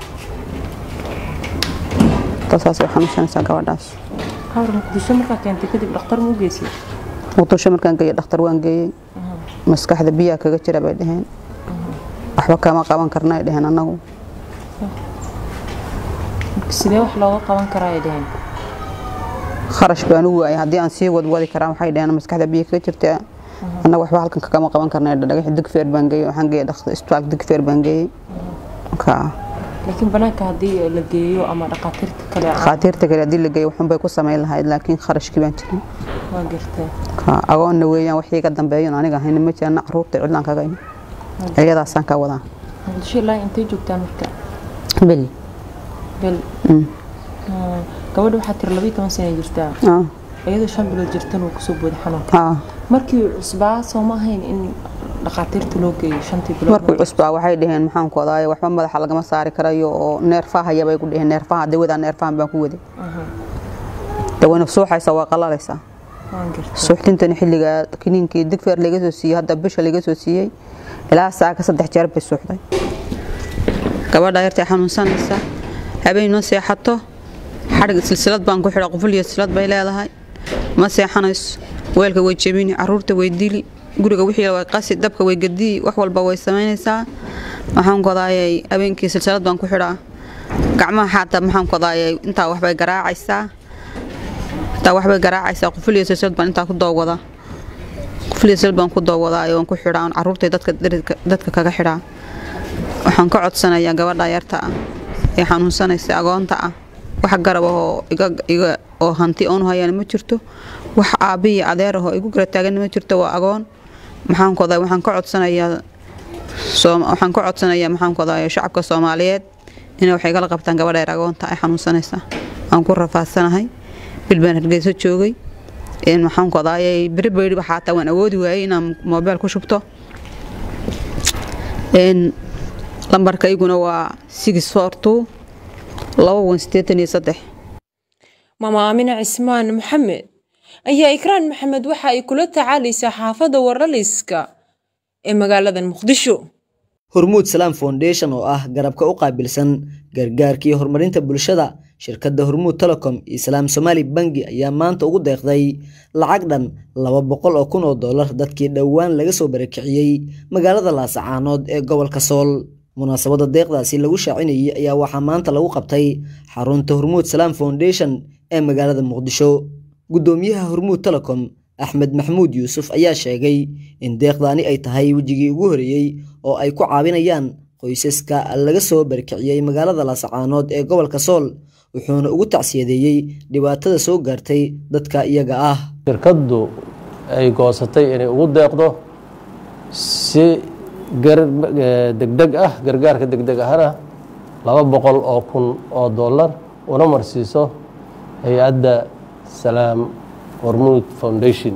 saasay u xanuunsanaysaa gabadhaas hawr muqdisho markaa keentay kadib dhakhtar muu geysay muqdisho markaan geeyey dhakhtar waan geeyey maskaxda biyaha kaga jira bay dhaheen waxba kama qaban karna ay dhaheen annagu sidee wax looga qaban karaa ay dhaheen kharash baan u waayay haddii aan sii wadwadi karaa waxay dhaheen maskaxda biyo kaga jirta annaga waxba halkan kagama qaban karna dhagax digfeer baan geeyey waxaan geeyey dhakhtar isbitaal digfeer baan geeyey ka laakiin banaanka haddii la geeyo ama dhakhaatiirta kale dhakhaatiirta kale haddii la geeyo waxun bay ku samayn lahayd laakiin kharashkii baan jirin waa gartay ka agoonna weeyaan wax iga dambeeyan aniga hayna ma jirana caruurta cidlaan kaga imi iyadaasaan ka wadaa muqdisho ilaa intay joogtaan marka beli bel gabadha waxaa tiri labayo toban sana jirtaa iyadoo shan bilood jirtan uu kusoo booday xanuunka markii cusbaa soo ma ahayn in dhakhaatiirta loo geeyo shantii bilood markii cusbaa waxay dhaheen maxaan ku wadaaye waxba madaxa lagama saari karayo oo neerfahaya bay ku dhaheen neerfaha dawadaa neerfahan baan ku waday dawayna suuxaysa waa qalalaysaa suuxdintani xilligaa kiniinkii digfeer laga soo siiyey hadda bisha laga soo siiyey ilaa saaka saddex jeer bay suuxday gabadha yartay xanuunsanaysa habeen ma seexato xadhig silsilad baan ku xidha quful iyo silsilad bay leedahay ma seexanayso weelka way jebini caruurta way dili guriga wixii way qasi dabka way gadii wax walba way samaynaysaa waxaan kodaayay habeenkii silsilad baan ku xidhaa gacmaha xaata maxaan kodaayay intaa waxbay garaacaysaa intaa waxbay garaacaysaa quful iyo silsilad baan intaa ku doowada quful iyo silsilad baan ku doowadaa oon ku xidhaa oon caruurtay dadka dadka kaga xidhaa waxaan ka codsanayaa gabadha yarta ah ee xanuunsanaysa agoonta ah wax garab ahoo iga oo hanti oonu hayaan ma jirto wax aabbihi adeer ahoo igu gara taagan ma jirto waa agoon maxaan kodaa waxaan ka codsanayaa waxaan ka codsanayaa maxaan kodaa shacabka soomaaliyeed inay wax igala qabtaan gabadha yar agoonta ay xanuunsanaysa aan ku rafaadsanahay bil baan hargeyso joogay maxaan kodaayay beri baydiba xaataa waan awoodi waayey inaan moobeel ku shubto lambarkayguna waa six four two laba wan sideetan iyo saddex maama aamina cismaan maxamed ayaa ikraan maxamed waxa ay kula tacaalaysaa xaafadda warlaliska ee magaalada muqdisho hormuud salaam foundation oo ah garabka u qaabilsan gargaarka iyo horumarinta bulshada shirkadda hormuud telecom iyo salaam somaali bangi ayaa maanta ugu deeqday lacag dhan laba boqol oo kun oo dollar dadkii dhowaan laga soo barakiciyey magaalada laasacaanood ee gobolka sool munaasabadda deeqdaasi lagu shaacinayay ayaa waxaa maanta lagu qabtay xarunta hormuud salaam foundation ee magaalada muqdisho guddoomiyaha hormuud telecom axmed maxamuud yuusuf ayaa sheegay in deeqdaani ay tahay wejigii ugu horeeyey oo ay ku caawinayaan qoysaska laga soo barkiciyey magaalada laasacaanood ee gobolka sool wuxuuna ugu tacsiyadeeyey dhibaatada soo gaartay dadka iyaga ah shirkaddu ay goosatay inay ugu deeqdo si degdeg ah gargaarka degdeg ahana laba boqol oo kun oo dollar una marsiiso hay-adda salaam hormuud foundation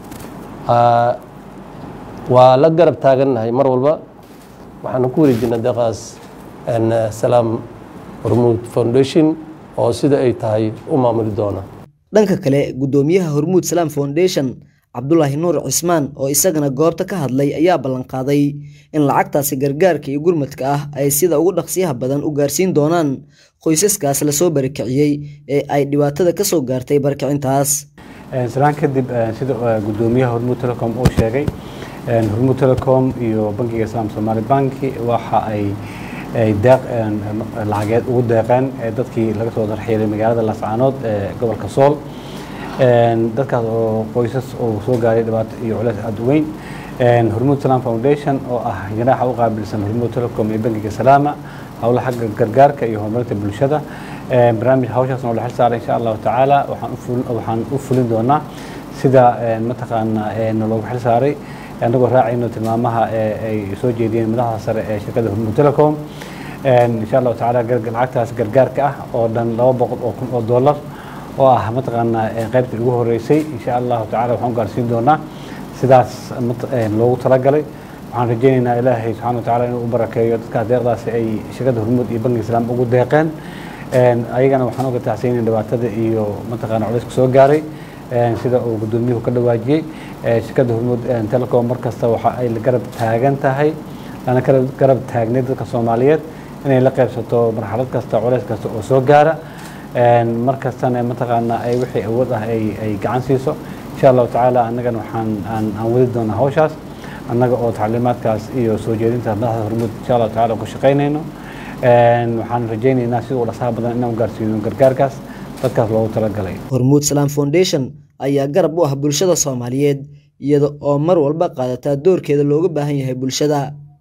waa la garab taagannahay mar walba waxaanu ku wareejinaa deeqaas salaam hormuud foundation oo sida ay tahay u maamuli doona dhanka kale guddoomiyaha hormuud salaam foundation cabdulaahi nuur cismaan oo isagana goobta ka hadlay ayaa ballanqaaday in lacagtaasi gargaarka iyo gurmadka ah ay sida ugu dhaqsiyaha badan u gaarsiin doonaan qoysaskaas lasoo barakiciyey ee ay dhibaatada ka soo gaartay barkicintaas salaan kadib sida guddoomiyaha hormuud telecom uu sheegay hormuud telecom iyo bankiga islaam soomaali banki waxa ay deeq lacageed ugu deeqeen dadkii laga soo darxiilay magaalada laascaanood ee gobolka sool dadkaas oo qoysas oo soo gaaray dhibaato iyo culeys aada u weyn hormuud salaam foundation oo ah janaaxa u qaabilsan hormuud telecom iyo bankiga salaama howla xagga gargaarka iyo horumarinta bulshada barnaamij hawshaasna oo la xil saaray insha allahu tacaala waxaan u fulin doonaa sida mataqaanaa naloogu xil saaray anagoo raacayno tilmaamaha ay soo jeediyeen madaxda sare ee shirkadda hormuud telecom insha allahu tacaala lacagtaas gargaarka ah oo dhan laba boqol oo kun oo dollar oo ah mataqaanaa qaybtii ugu horeysay insha allahu tacala waxaan u gaarsiin doonaa sidaas loogu talagalay waxaan rajaynaynaa ilaahay subxana wa tacaala inuu u barakeeyo dadkaas deeqdaasi ay shirkadda hormuud iyo banki islaam ugu deeqeen ayagana waxaan uga taxsiinin dhibaatada iyo mataqaana culayska soo gaaray sida uu gudoomiyuhu ka dhawaajiyey shirkadda hormuud telecom mar kasta waxa ay la garab taagan tahay lana garab taagnay dadka soomaaliyeed inay la qaybsato marxalad kasta culays kasta oo soo gaara mar kastana mataqaana ay wixii awood ah ay gacan siiso insha allahu tacaala annagana waxaan aan wadi doonaa hawshaas annaga oo tacliimaadkaas iyo soo jeedinta madaxda hormuud insha allahu tacaala ku shaqaynayno waxaan rajaynaynaa sida uu dhasaha badan inaan gaarsiino gargaarkaas dadkaas loogu talagalay hormuud salaam foundation ayaa garab u ah bulshada soomaaliyeed iyada oo mar walba qaadataa doorkeeda looga baahan yahay bulshada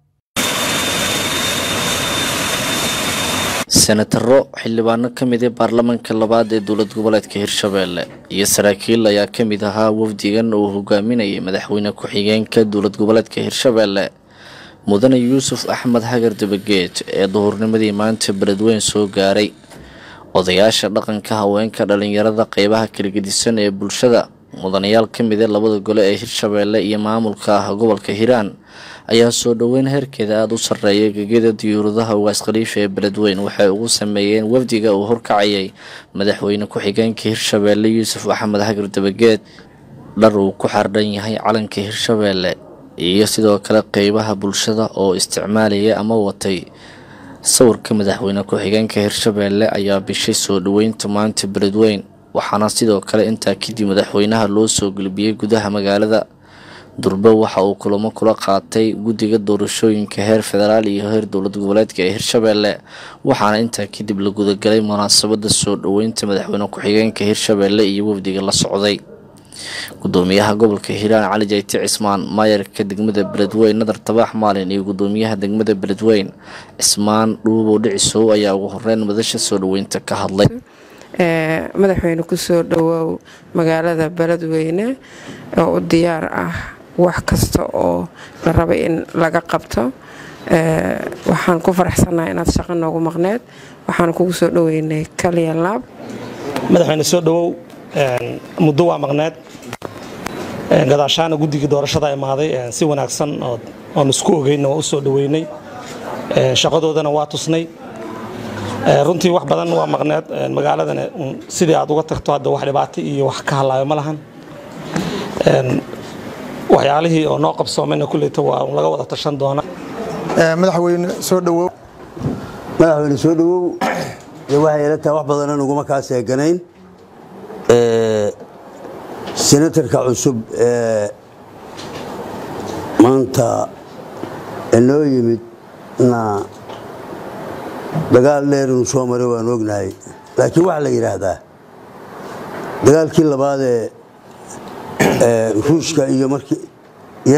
senataro xildhibaano ka mid ee baarlamaanka labaad ee dowlad goboleedka hirshabeelle iyo saraakiil ayaa ka mid ahaa wafdigan uu hogaaminayay madaxweyne ku-xigeenka dowlad goboleedka hirshabeelle mudane yuusuf axmed hagar dabageed ee duhurnimadii maanta beledweyn soo gaaray odayaasha dhaqanka haweenka dhalinyarada qeybaha kala gedisan ee bulshada mudanayaal ka mid ee labada gole ee hirshabeelle iyo maamulka ah gobolka hiiraan ayaa soo dhoweyn heerkeeda aada u sarreeya gegada diyuuradaha ugaas khaliifa ee beledweyn waxay ugu sameeyeen wafdiga uu horkacayay madaxweyne ku-xigeenka hirshabeelle yuusuf axmed hagar dabageed dhar uu ku xardhan yahay calanka hirshabeelle iyo sidoo kale qeybaha bulshada oo isticmaalaya ama watay sawirka madaxweyne ku-xigeenka hirshabeelle ayaa bishay soo dhoweynta maanta beledweyn waxaana sidoo kale intaa kadib madaxweynaha loo soo gulbiyey gudaha magaalada durbe waxa uu kulamo kula qaatay guddiga doorashooyinka heer federaal iyo heer dowlad goboleedka ee hirshabeelle waxaana intaa kadib la gudagalay munaasabada soo dhoweynta madaxweyne ku-xigeenka hirshabeelle iyo wafdiga la socday gudoomiyaha gobolka hiiraan cali jayti cismaan maayarka degmada beledweyn nadar tabaax maalin iyo gudoomiyaha degmada beledweyn cismaan dhuubow dhicisow ayaa ugu horeyn madasha soo dhoweynta ka hadlay madaxweyne kusoo dhowoow magaalada beledweyne oo u diyaar ah wax kasta oo la raba in laga qabto waxaan ku faraxsannahay inaad shaqo noogu maqneed waxaan kugu soo dhoweynay kaliya laab madaxweyne soo dhowow muddo waa maqneed gadaashaana guddigii doorashada imaaday si wanaagsan oon isku ogeynna waa u soo dhoweynay shaqadoodana waa tusnay runtii wax badan waa maqneed magaaladana sidii aad uga tagto hadda wax dhibaato iyo wax ka hadlaayo ma lahan waxyaalihii oo noo qabsoomayna kulleyta waa laga wada tashan doona madaxweyne soo dhowow madaxweyne soo dhowow dee waxay ila tahay wax badanan uguma kaa seeganayn senatarka cusub ee maanta inoo yimid na dagaal dheer inuu soo maray waan ognahay laakiin waxaa la yidhaahdaa dagaalkii labaad ee ruushka iyo markii ya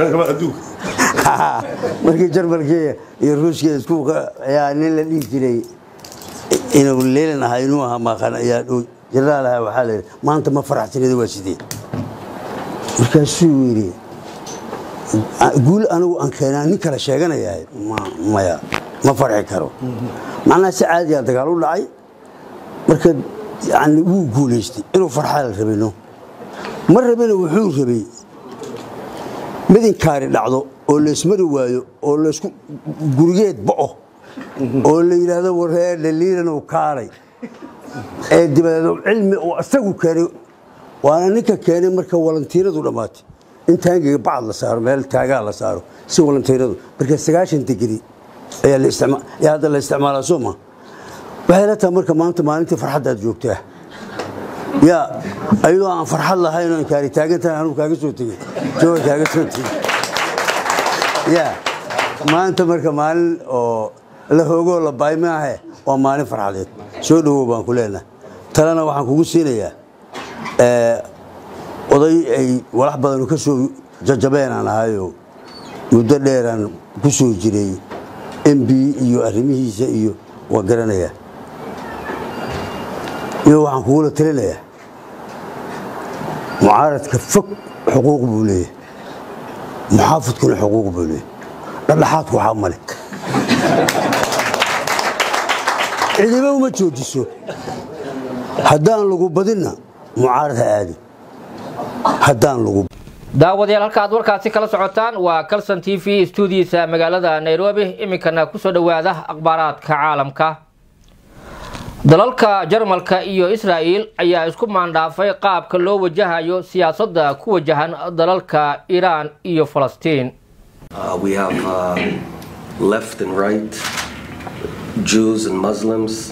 markii jarmalkii iyo ruushka isku ayaa nin la dhihi jiray inuu leelan ahaa inuu ahaa maaqan ayaa dhow jaraal ahaa waxaa la yidhi maanta ma faraxsanida waa sidee markaasuu yidhi guul anigu aan keenaa nin kale sheeganayahay maya ma farxi karo macnaha si caadiyaa dagaal u dhacay marka yani wuu guulaystay inuu farxaa la rabino ma rabina wuxuu rabay mid inkaari dhacdo oo laysmari waayo oo laysku gurigeed bo'o oo la yidhaahdo waree dhaliilan uu kaalay ee dibadeed cilmi uu isagu keenay waana ninka keenay marka walantiiradu dhammaatay in taangiga bacad la saaro meel taagaa la saaro si walantiiradu marka sagaashan digri ayaa hadda la isticmaalaa soo ma waxay la tahay marka maanta maalintii farxaddaad joogtaa yaa ayadoo aan farxad lahayn oo inkaari taagan tahay anugu kaaga soo tegey jooga kaaga soo tegey yaa maanta marka maalin oo la hoogoo la baay maahe waa maalin farxadeed soo dhowow baan ku leenahay talena waxaan kugu siinayaa oday ay walax badanu ka soo jajabeen aan ahayoo muddo dheeraan ku soo jiray mb iyo arrimihiisa iyo waa garanayaa iyo waxaan kugula talinayaa mucaaradka fog xuquuq buu leeyahay muxaafidkuna xuquuq buu leeyahay dhadhaxaadku waxaa male cidiba uma joojiso haddaan lagu badinna mucaarad ha aadin haddaan lagu daawadayaal halka aad warkaasi kala socotaan waa calson t v stuudiisa magaalada nairobi iminkana kusoo dhowaada akhbaaraadka caalamka dalalka jarmalka iyo israa'il ayaa isku maandhaafay qaabka loo wajahayo siyaasadda ku wajahan dalalka iiraan iyo falastiin Uh, we have uh, left and right, Jews and Muslims,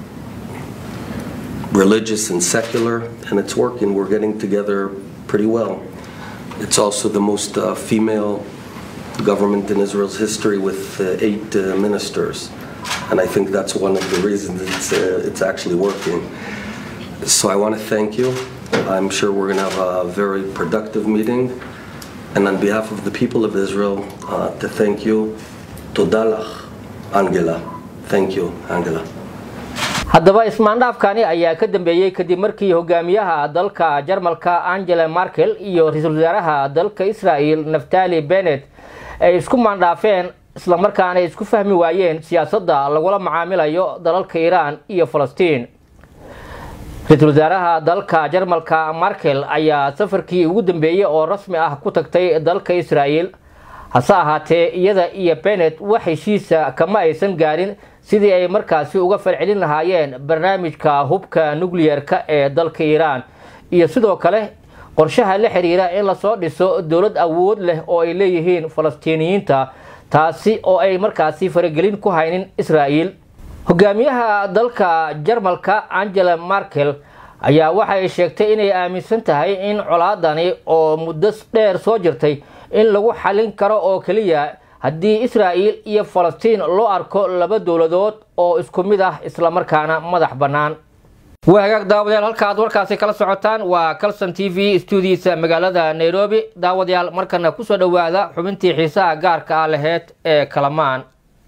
religious and secular, and it's working. We're getting together pretty well. It's also the most uh, female government in Israel's history with uh, eight uh, ministers. And I think that's one of the reasons it's, uh, it's actually working. So I want to thank you. I'm sure we're going to have a very productive meeting. And on behalf of the people of Israel, uh, to thank you. Todalach, Angela. Thank you, Angela. haddaba ismaandhaafkani ayaa ka dambeeyey kadib markii hogaamiyaha dalka jarmalka angela markel iyo ra-iisul wasaaraha dalka israel naftali benet ay isku maandhaafeen islamarkaana isku fahmi waayeen siyaasadda lagula macaamilayo dalalka iiraan iyo falastiin ra-iisul wasaaraha dalka jarmalka markel ayaa safarkii ugu dambeeyey oo rasmi ah ku tagtay dalka israel hase ahaatee iyada iyo benet wax heshiisa kama aysan gaarin sidii ay markaasi uga falcelin lahaayeen barnaamijka hubka nucleer-ka ee dalka iiraan iyo sidoo kale qorshaha la xiriira in lasoo dhiso dowlad awood leh oo ay leeyihiin falastiiniyiinta taasi oo ay markaasi faragelin ku haynin israel hogaamiyaha dalka jarmalka angela markel ayaa waxay sheegtay inay aaminsan tahay in colaadani oo muddo dheer soo jirtay in lagu xalin karo oo keliya haddii israa'il iyo falastiin loo arko laba dowladood oo isku mid ah islamarkaana madax bannaan waa hagaag daawadayaal halka aad warkaasi kala socotaan waa calson t v stuudiisa magaalada nairobi daawadayaal markana kusoo dhowaada xubintii xiisaha gaarka ah laheyd ee kalamaan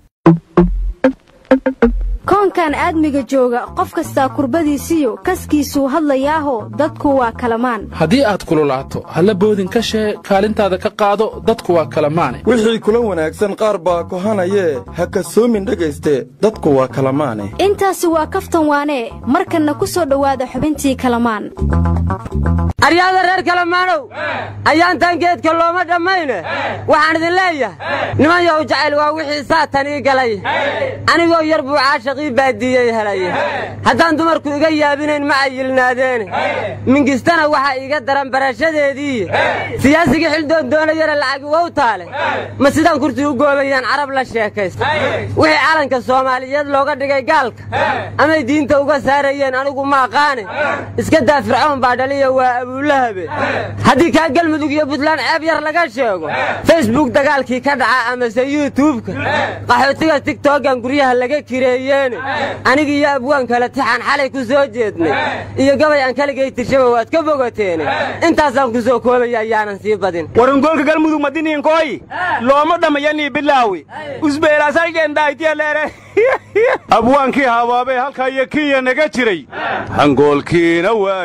koonkan aadmiga jooga qof kastaa kurbadiisiyo kaskiisuu hadlayaaho dadku waa kalamaan haddii aad kululaato halla boodin ka shee kaalintaada ka qaado dadku waa kalamaane wixii kula wanaagsan qaar baa kohanayee ha kasoomin dhegayste dadku waa kalamaane intaasi waa kaftan waanee markanna ku soo dhowaada xubintii kalamaan aryaada reer kalamaanow ayaantan geedka looma dhammayne waxaan idin leeyahay niman yow jacayl waa wixii saatan ii galay anigoo yar buu caashaqii baaddiiyey helay haddaan dumarku iga yaabinayn ma ayilnaadeene mingistana waxaa iiga daran barashadeedii siyaasigii xildoon doonayana lacagi wow taale ma sidaan kursi u goobayaan carab la sheekaysta wixii calanka soomaaliyeed looga dhigay gaalka amay diinta uga saarayeen anigu ma aqaane iska daa fircoon baa dhaliya waa abuulahabe haddii kaa galmudug iyo buntland ceeb yar laga sheego facebook dagaalkii ka dhaca amase yuutubka qaxootiga tigtogan guryaha laga kireeyeene aniga iyo abwaan kale tixaan xalay ku soo jeednay iyo gabay aan kaligay tirshaba waad ka bogateene intaasaan ku soo koobaya ayaanan sii badin warungolka galmudug madiniinkooyi looma dhammayanii bilaawi usbeelaasaygendhaaytiyaleere abwaankii habaabee halkaa iyo kinya naga jiray hangoolkiina waa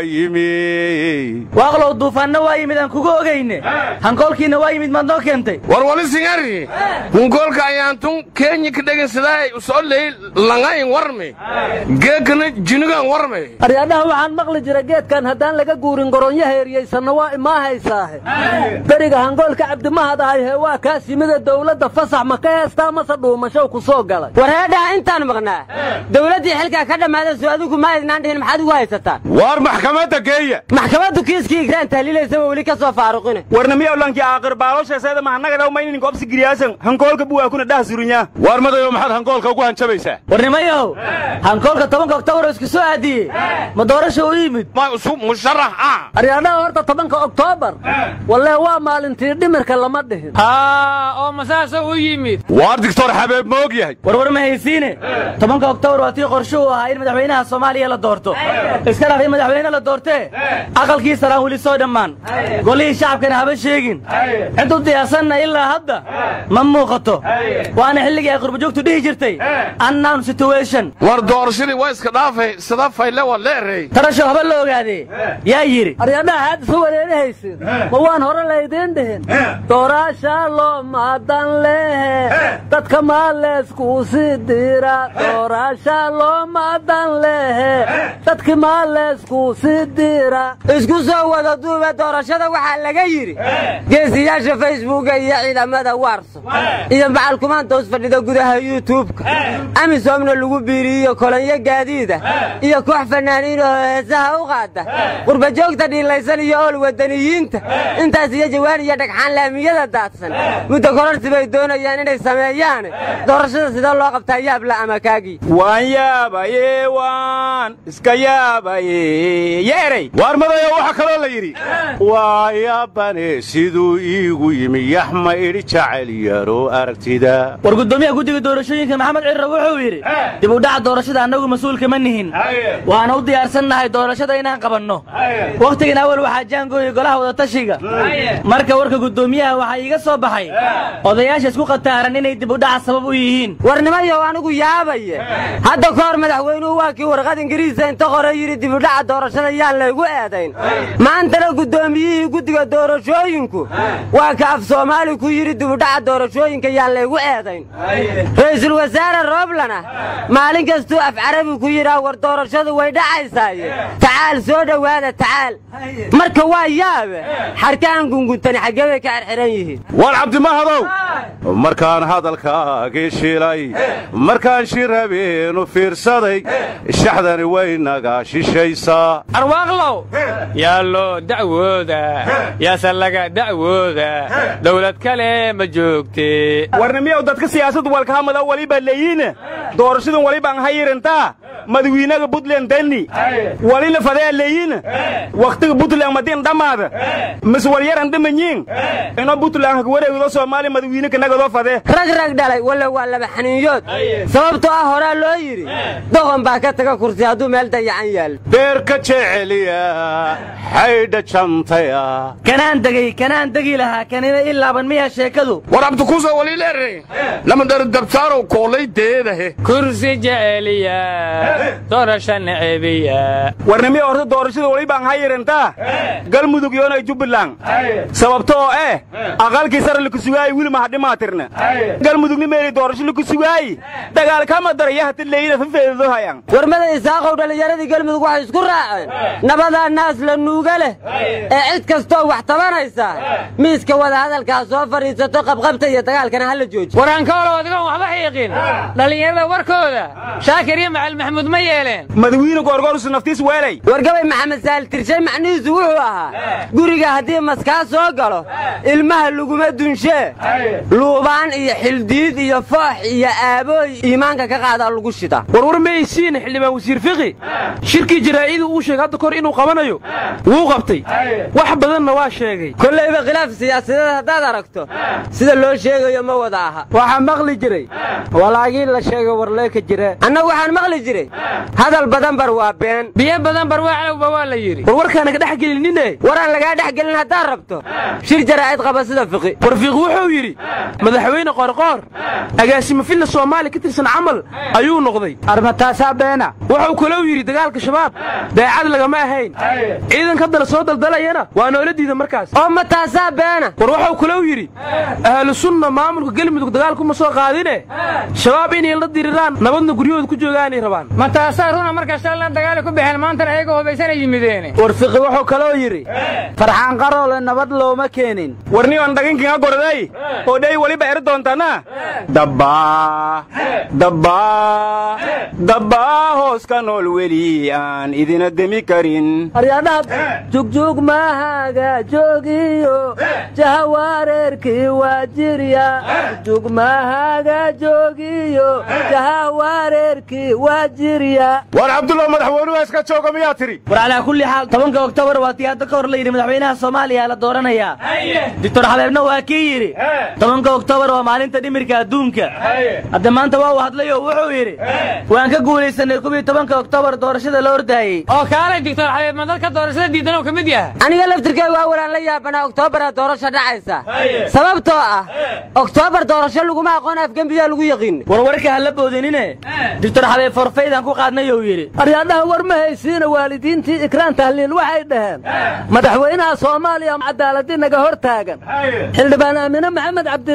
yimi waaqlow duufaanna waa yimid aan kuga ogayne hangoolkiina waa yimid maad noo keentay warwali singari hungoolka ayaantun kenya ka dhegensadaay usooley langayn warme geekana jinigan warme aryaadhaha waxaan maqli jira geedkan haddaan laga guurin goronyo heeriyaysanna waa imaa haysaahe beriga hangoolka cabdimahad ahayhe waa kaas yimida dowladda fasax ma ka heestaa mase dhuumashow ku soo galay wareedhaha intaan maqnaa dowladdii xilkaa ka dhammaada soo adigu ma aydnaan dhihin maxaad ugu haysataan waar maxkamadda geeya maxkamaddu kiiskii igraan tahliilaysaba weli ka soo faaruqine warnamiyawlankii aaqir baaloshayseeda mahanagadhaw maynin gobsi giriyaasan hankoolka buwaakuna dhah surunya waar madayo maxaad hankoolka ugu hanjabaysaa warnimayow hankoolka tobanka oktoobar oo isku soo aadiyey ma doorasha u yimid musharax ah aryaadhaha horta tobanka oktoobar wallee waa maalintii dhimirka lama dhihin haa oo masaasa u yimid waar dictor xabeeb ma og yahay warwar ma haysiine tobanka oktoobar waa tii qorshe uu ahaa in madaxweynaha soomaaliya la doorto iska dhaaf in madaxweyne la doortee aqalkii saraan weli soo dhammaan golihii shacabkana haba sheegin cid u diyaarsanna ilaa hadda ma muuqato waana xilligii ay qurbajoogtu dhihi jirtay annown situation war doorashadii waa iska dhaafay sida fayle waa leerey tarasho haba la ogaadee yaa yidhi aryaadhaha aad isu wareerihaysin ma waan hore laydiin dhihin dooraasha loo maadan lehe dadka maaleeskuu sii dira doorasha loomadan lehe dadki maa leysku si dira isku soo wada duuba doorashada waxaa laga yidhi geesiyaasha facebooka iyo ciidamada warso iyo macalkumaanta us fadhida gudaha yuutubka amisomna lagu biiriyiyo kolonyo gaadiida iyo koox fanaaniin oo heesaha u qaada qurbajoogta dhiilaysan iyo ool wadaniyiinta intaas iyo jawaan iyo dhagxaan laamiyada daadsan muddo kororsi bay doonayaan inay sameeyaan doorashada sidee loo qabtaa yaabla ama kaagii waan yaabaye waan iska yaabaye yeeray waar madayo waxaa kaloo la yidhi waa yaabane siduu iigu yimi yaxma idhi jacel yaro aragtida war gudoomiyaha guddiga doorashooyinka maxamed cirra wuxuu yidhi dib u dhaca doorashada annagu mas-uulka ma nihin waana u diyaarsannahay doorashada inaan qabanno wakhtigan awal waxaa jaangooyay golaha wadatashiga marka warka gudoomiyaha waxaa iiga soo baxay odayaasha isku qataaran inay dib u dhaca sabab u yihiin warnimayow anigu yaabaye hadda ka hor madaxweynuhu waa kii warqad ingiriisa inta qore yidhi dib u dhaca doorashada yaan laygu eedayn maantana guddoomiyihii guddiga doorashooyinku waa ka af soomaali ku yidhi dib u dhaca doorashooyinka yaan laygu eedayn ra'iisul wasaare rooblana maalin kastuu af carabi ku yidhaa war doorashadu way dhacaysaaye tacaal soo dhowaada tacaal marka waa yaabe xarkaan gunguntani xaggee bay ka xirxiran yihiin war cabdimahadow markaan hadalkaagii shilay markaan shir habeenu fiirsaday shaxdani way naga shishaysaa arwaaqlow yaa loo dacwooda yaase laga dacwooda dawlad kale ma joogte warnimiyow dadka siyaasadu walkahamada waliba leeyiine doorashadan walibaan hayirantaa madawiinaga buntland dani walila fadea leeyiine wakhtiga buntland madin dhammaada mis walyaran dhimanyiin ino buntland hag wareegdo soomaaliya madawiine kanagadoo fadee rag rag dhalay walla waa laba xaniinyood sababtoo ah horaa loo yidhi doqon baa ka taga kursi hadduu meel dayacan yaal beerka jeceliya xaydha jantaya kanaan degay kanaan degi lahaa kanina i laaban miyaa sheekadu war abdikuuso waliileere lama dhari dabtaarow koolay deedahe kursi jeceliya doorasha necebiya warnimiyo horta doorashada walibaan hayirantaa galmudug yoonay jubbaland sababto oo eh aqalkii sare lakusugaayi wili mahadhimaatirna galmudugni meeli doorasho lakusugaayi dagaal kama daraya hata leeyina fafeedo hayan warmada isaaqow dhallinyaradii galmudug waxay isku raaceen nabadaa naas la nuuga leh ee cid kastoo wax tabanaysa miiska wadahadalkaa soo fadhiisato qabqabta iyo dagaalkana hala jooji waraankoolow adigoon waxba xiiqin dhallinyarada warkooda shaakir iyo macali maxamuud ma yeeleen madawiine goorgoorsu naftiis weelay wargabay maxamed saal tirshay macnihiisu wuxuu ahaa guriga haddii maskaa soo galo ilmaha laguma dunshee luubaan iyo xildiid iyo foox iyo aabooy iimaanka ka qaadaa lagu shida warwar maysiin xildhibaan wasiir fiqi shirkii jaraa'iduu uu sheegay hadda kahor inuu qabanayo wuu qabtay wax badanna waa sheegay kollayba khilaaf siyaasadeed haddaad aragto sida loo sheegayo ma wada aha waxaa maqli jiray walaagii la sheegay warleeka jire annagu waxaan maqli jiray hadal badan bar waa been biyo badan bar waa calowba waa la yidhi warwarkaana ka dhex gelinine waraan lagaa dhex gelin haddaad rabto shir jaraa'id qaba sida fiqi war fiiqi wuxuu yidhi madaxweyne qoorqoor agaasimo filla soomaaliya ka tirsan camal ayuu noqday armataasaa beena wuxuu kalou yidhi dagaalka shabaab daacad lagama ahayn ciidanka dala soo daldalayana waa noola diida markaas oo ma taasaa beena war wuxuu kalou yidhi ahlu sunna maamulka gelmudug dagaalkuma soo qaadine shabaab inay la diriraan nabadna guryahooda ku joogaanay rabaan ma taasaa runa marka shallan dagaali ku baxeen maantana ayagoo hubaysanay yimideene war fiqi wuxuu kaloo yidhi farxaan qaroole nabad looma keenin warniyoon dhaginkinga gorday oo dhey weliba eri doontana dabbaa dabbaa dabbaa hoos ka nool weli aan idina demi karin aryadhaha jugjug mahaga joogiyo jahawareerkii waa jirya jugjug mahaga joogiyo jahawareerkii waa jirya war cabdullah madaxweynuhu iska jooga miyaa tiri war calaa kulli xaal tobanka oktoobar waa tii hadda ka hor la yidhi madaxweynaha soomaaliya la dooranayaa doctor xabeebna waa kii yidhi tobanka oktoobar waa maalinta dhimirka adduunka hadda maanta waa uu hadlay oo wuxuu yidhi waan ka guulaysanay kubii tobanka oktoobar doorashada la ordaayey oo kaalay doctor xabeeb ma dadka doorashada diidan oo ka mid yahay aniga laftirkay waa walaan la yaabanaa oktoobaraa doorasho dhacaysa sababtoo ah oktoobar doorasho laguma aqoon afgembiyaa lagu yaqiin warwarka ha la boodinine doctor xabeeb forfaydaan ku qaadnay ou yidhi aryadhaha war ma haysiina waalidiintii ikraan tahliil waxay dhaheen madaxweynaha soomaaliya cadaaladii naga hor taagan xildhibaan aamine maxamed cabdina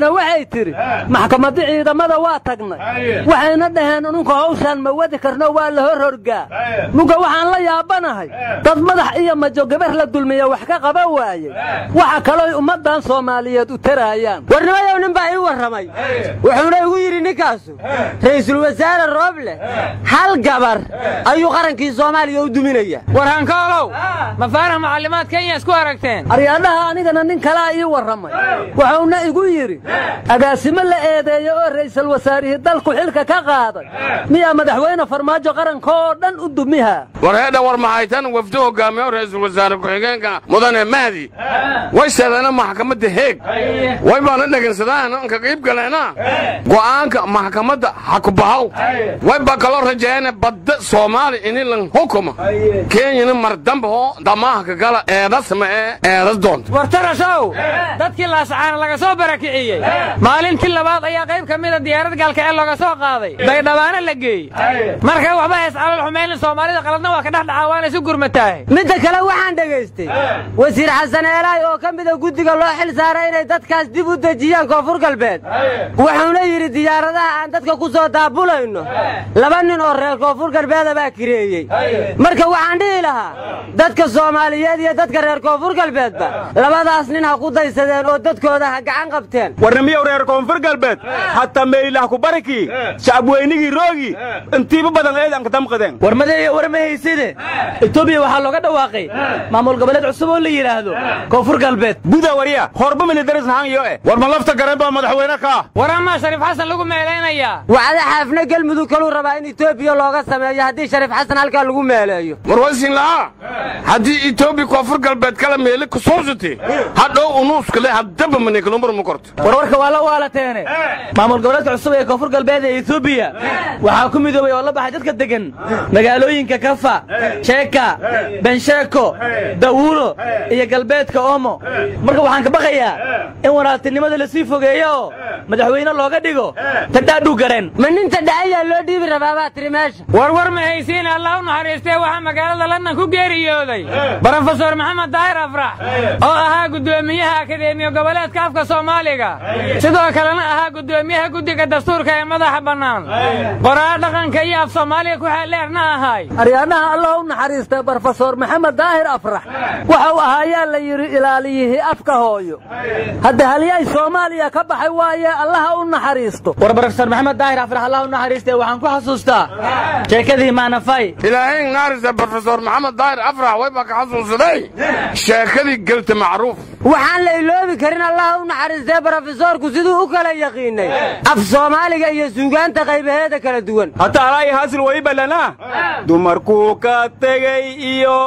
puntlandna waxay tidhi maxkamadda ciidamada waa tagnay waxayna dhaheen ununka hawshaan ma wadi karno waa la hor horgaa muga waxaan la yaabanahay dad madax iyo majo gabar la dulmiya wax ka qaba waayey waxa kalooy ummaddan soomaaliyeed u taraayaan warnimayow nin baa ii warramay wuxuuna igu yidhi ninkaasu ra'iisul wasaare rooble hal gabar ayuu qarankii soomaaliya u duminaya warhankoolow mafaaraha macallimaad kenya isku aragteen aryaadhaha anigana nin kalaa ii warramay wuxuuna igu yidhi agaasimo la eedeeyo oo ra'iisul wasaarihii dalku xilka ka qaaday miyaa madaxweyne farmaajo qaranka oo dhan u dumiha war heedha war mahaytan wafdi hogaamiyo ra'iisul wasaare ku-xigeenka mudane mahdi way seedeena maxkamadda heeg way baana dhegaysadaan ka qiib galeena go'aanka maxkamadda ha ku bahaw way baa kaloo rajeeyana badda soomaali ini lan hukuma kenyana mardamba oo damaahka gala eedas ma ee eedas doonta war tarashow dadkii laasacaana laga soo barakiciyey maalintii labaad ayaa qayb ka mida diyaarad gaalkaceel looga soo qaaday baydhabaana la geeyey marka waxba hays calol xumaynin soomaalida qaladna waa ka dhex dhacaa waana isu gurmataahay midda kale waxaan dhegaystay wasiir xasan eelaay oo ka mida guddiga loo xil saaray inay dadkaas dib u dejiyaan koonfur galbeed wuxuuna yidhi diyaaradaha aan dadka ku soo daabulayno laba nin oo reer koonfur galbeeda baa kireeyey marka waxaan dhihi lahaa dadka soomaaliyeed iyo dadka reer koonfur galbeedba labadaas nin ha ku daysadeen oo dadkooda ha gacan qabteen warnimiyow reer koonfur galbeed hataa meelilah ku barikii shacabweynigii roogi intiiba badan eedan ka damqadeen war madeeya war ma hayside etoobiya waxaa looga dhawaaqay maamul goboleed cusub oo la yidhaahdo koonfur galbeed buda warya horba militaris nahanyo eh war ma lafta gareen baa madaxweyne ka war amaa shariif xasan lagu meelaynayaa wacda xaafna gelmudug kaluu rabaa in etoobiya looga sameeyo haddii shariif xasan halkaa lagu meeleeyo war waysin lahaa haddii etoobiya koonfur galbeed kala meeli kusuusati hadhow unuuskale haddaba maneekalumar ma korto war warka waa la waalateene maamul goboleedka cusub ee koonfur galbeed ee etoobiya waxaa ku midoobay oo la baxay dadka degan magaalooyinka kafa sheeka bensheeko dawuulo iyo galbeedka oomo marka waxaan ka baqayaa in walaaltinimada lasii fogeeyo oo madaxweyne looga dhigo tadhaadhuu gareen ma ninta dhacayaa loo dhiibi rabaa baa tiri meesha war war ma haysiin allah u naxariistee waxaa magaalada london ku geeriyooday brofesor maxamed daahir afrax oo ahaa guddoomiyaha akadeemiya goboleedka afka soomaaliga sidoo kalena ahaa guddoomiyaha guddiga dastuurka ee madaxa bannaan qoraa dhaqanka iyo af soomaaliga ku xeeldheerna ahay aryaadhaha allah u naxariistay brofesor maxamed daahir afrax waxau ahaayaa la yidhi ilaaliyihii afka hooyo hadda halyay soomaaliya ka baxay waaye allaha u naxariisto war brofesor maxamed daahir afrax allah u naxariistay waxaan ku xasuustaa sheekadii maanafay ilaahay naarisa brofesor maxamed daahir afrax way baa ka xasuusaday sheekadii gelta macruuf waxaan la iloobi karin allaha u naxariistay brofesoorku siduu u kala yaqiinay af soomaaliga iyo suugaanta qaybaheeda kala duwan hataa alaayi haasil way ballanaa dumarkuu ka tegey iyo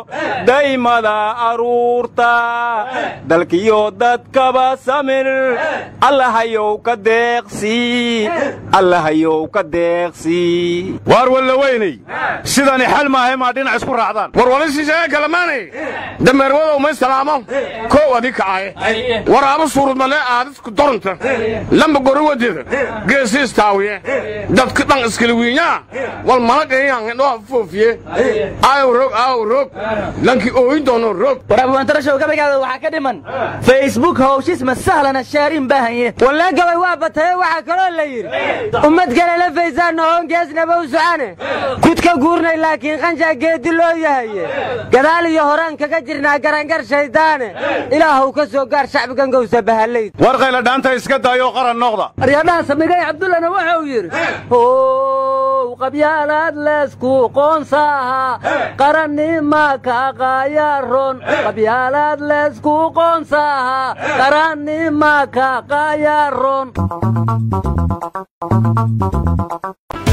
daymada aruurta dalkiyo dadkaba samir allahayow ka deeqsii allahayow ka deeqsii waar walla weynay sidani xal maahay maa dhinac isku raacdaan war walisishaga kalamaanay dameerwadow may salaamo kow adi kacaye waraaba suurud male aadisku dorunta lamba gori wadeeda geesi istaawiye dadka dhan iskala wiinyaa wal malaqayangadhoa foofiye aaw rog aaw rog lanki ooyin doono rog war abwaantarashow gabaygaada waxaa ka dhiman facebook hawshis ma sahlana shaariin baahanye wallee gabay waa bataye waxaa kaloo la yidhi ummad kale la faysaanna hoongeesnaba u socane kudka guurnay laakiin qanshaa geedi loo yahaye gadaal iyo horaan kaga jirnaa garangar shayddaane ilaahuw ka soo gaar shacbigan gowsa bahalayd war qayla dhaanta iska daayoo qaran noqda aryaadhaha samigay cabdullana wuxuu yidhi how qabyaalaad leesku qoonsaaha qarannima ka qaayaron qabyaalaad leesku qoonsaaha qarannima ka qaayaron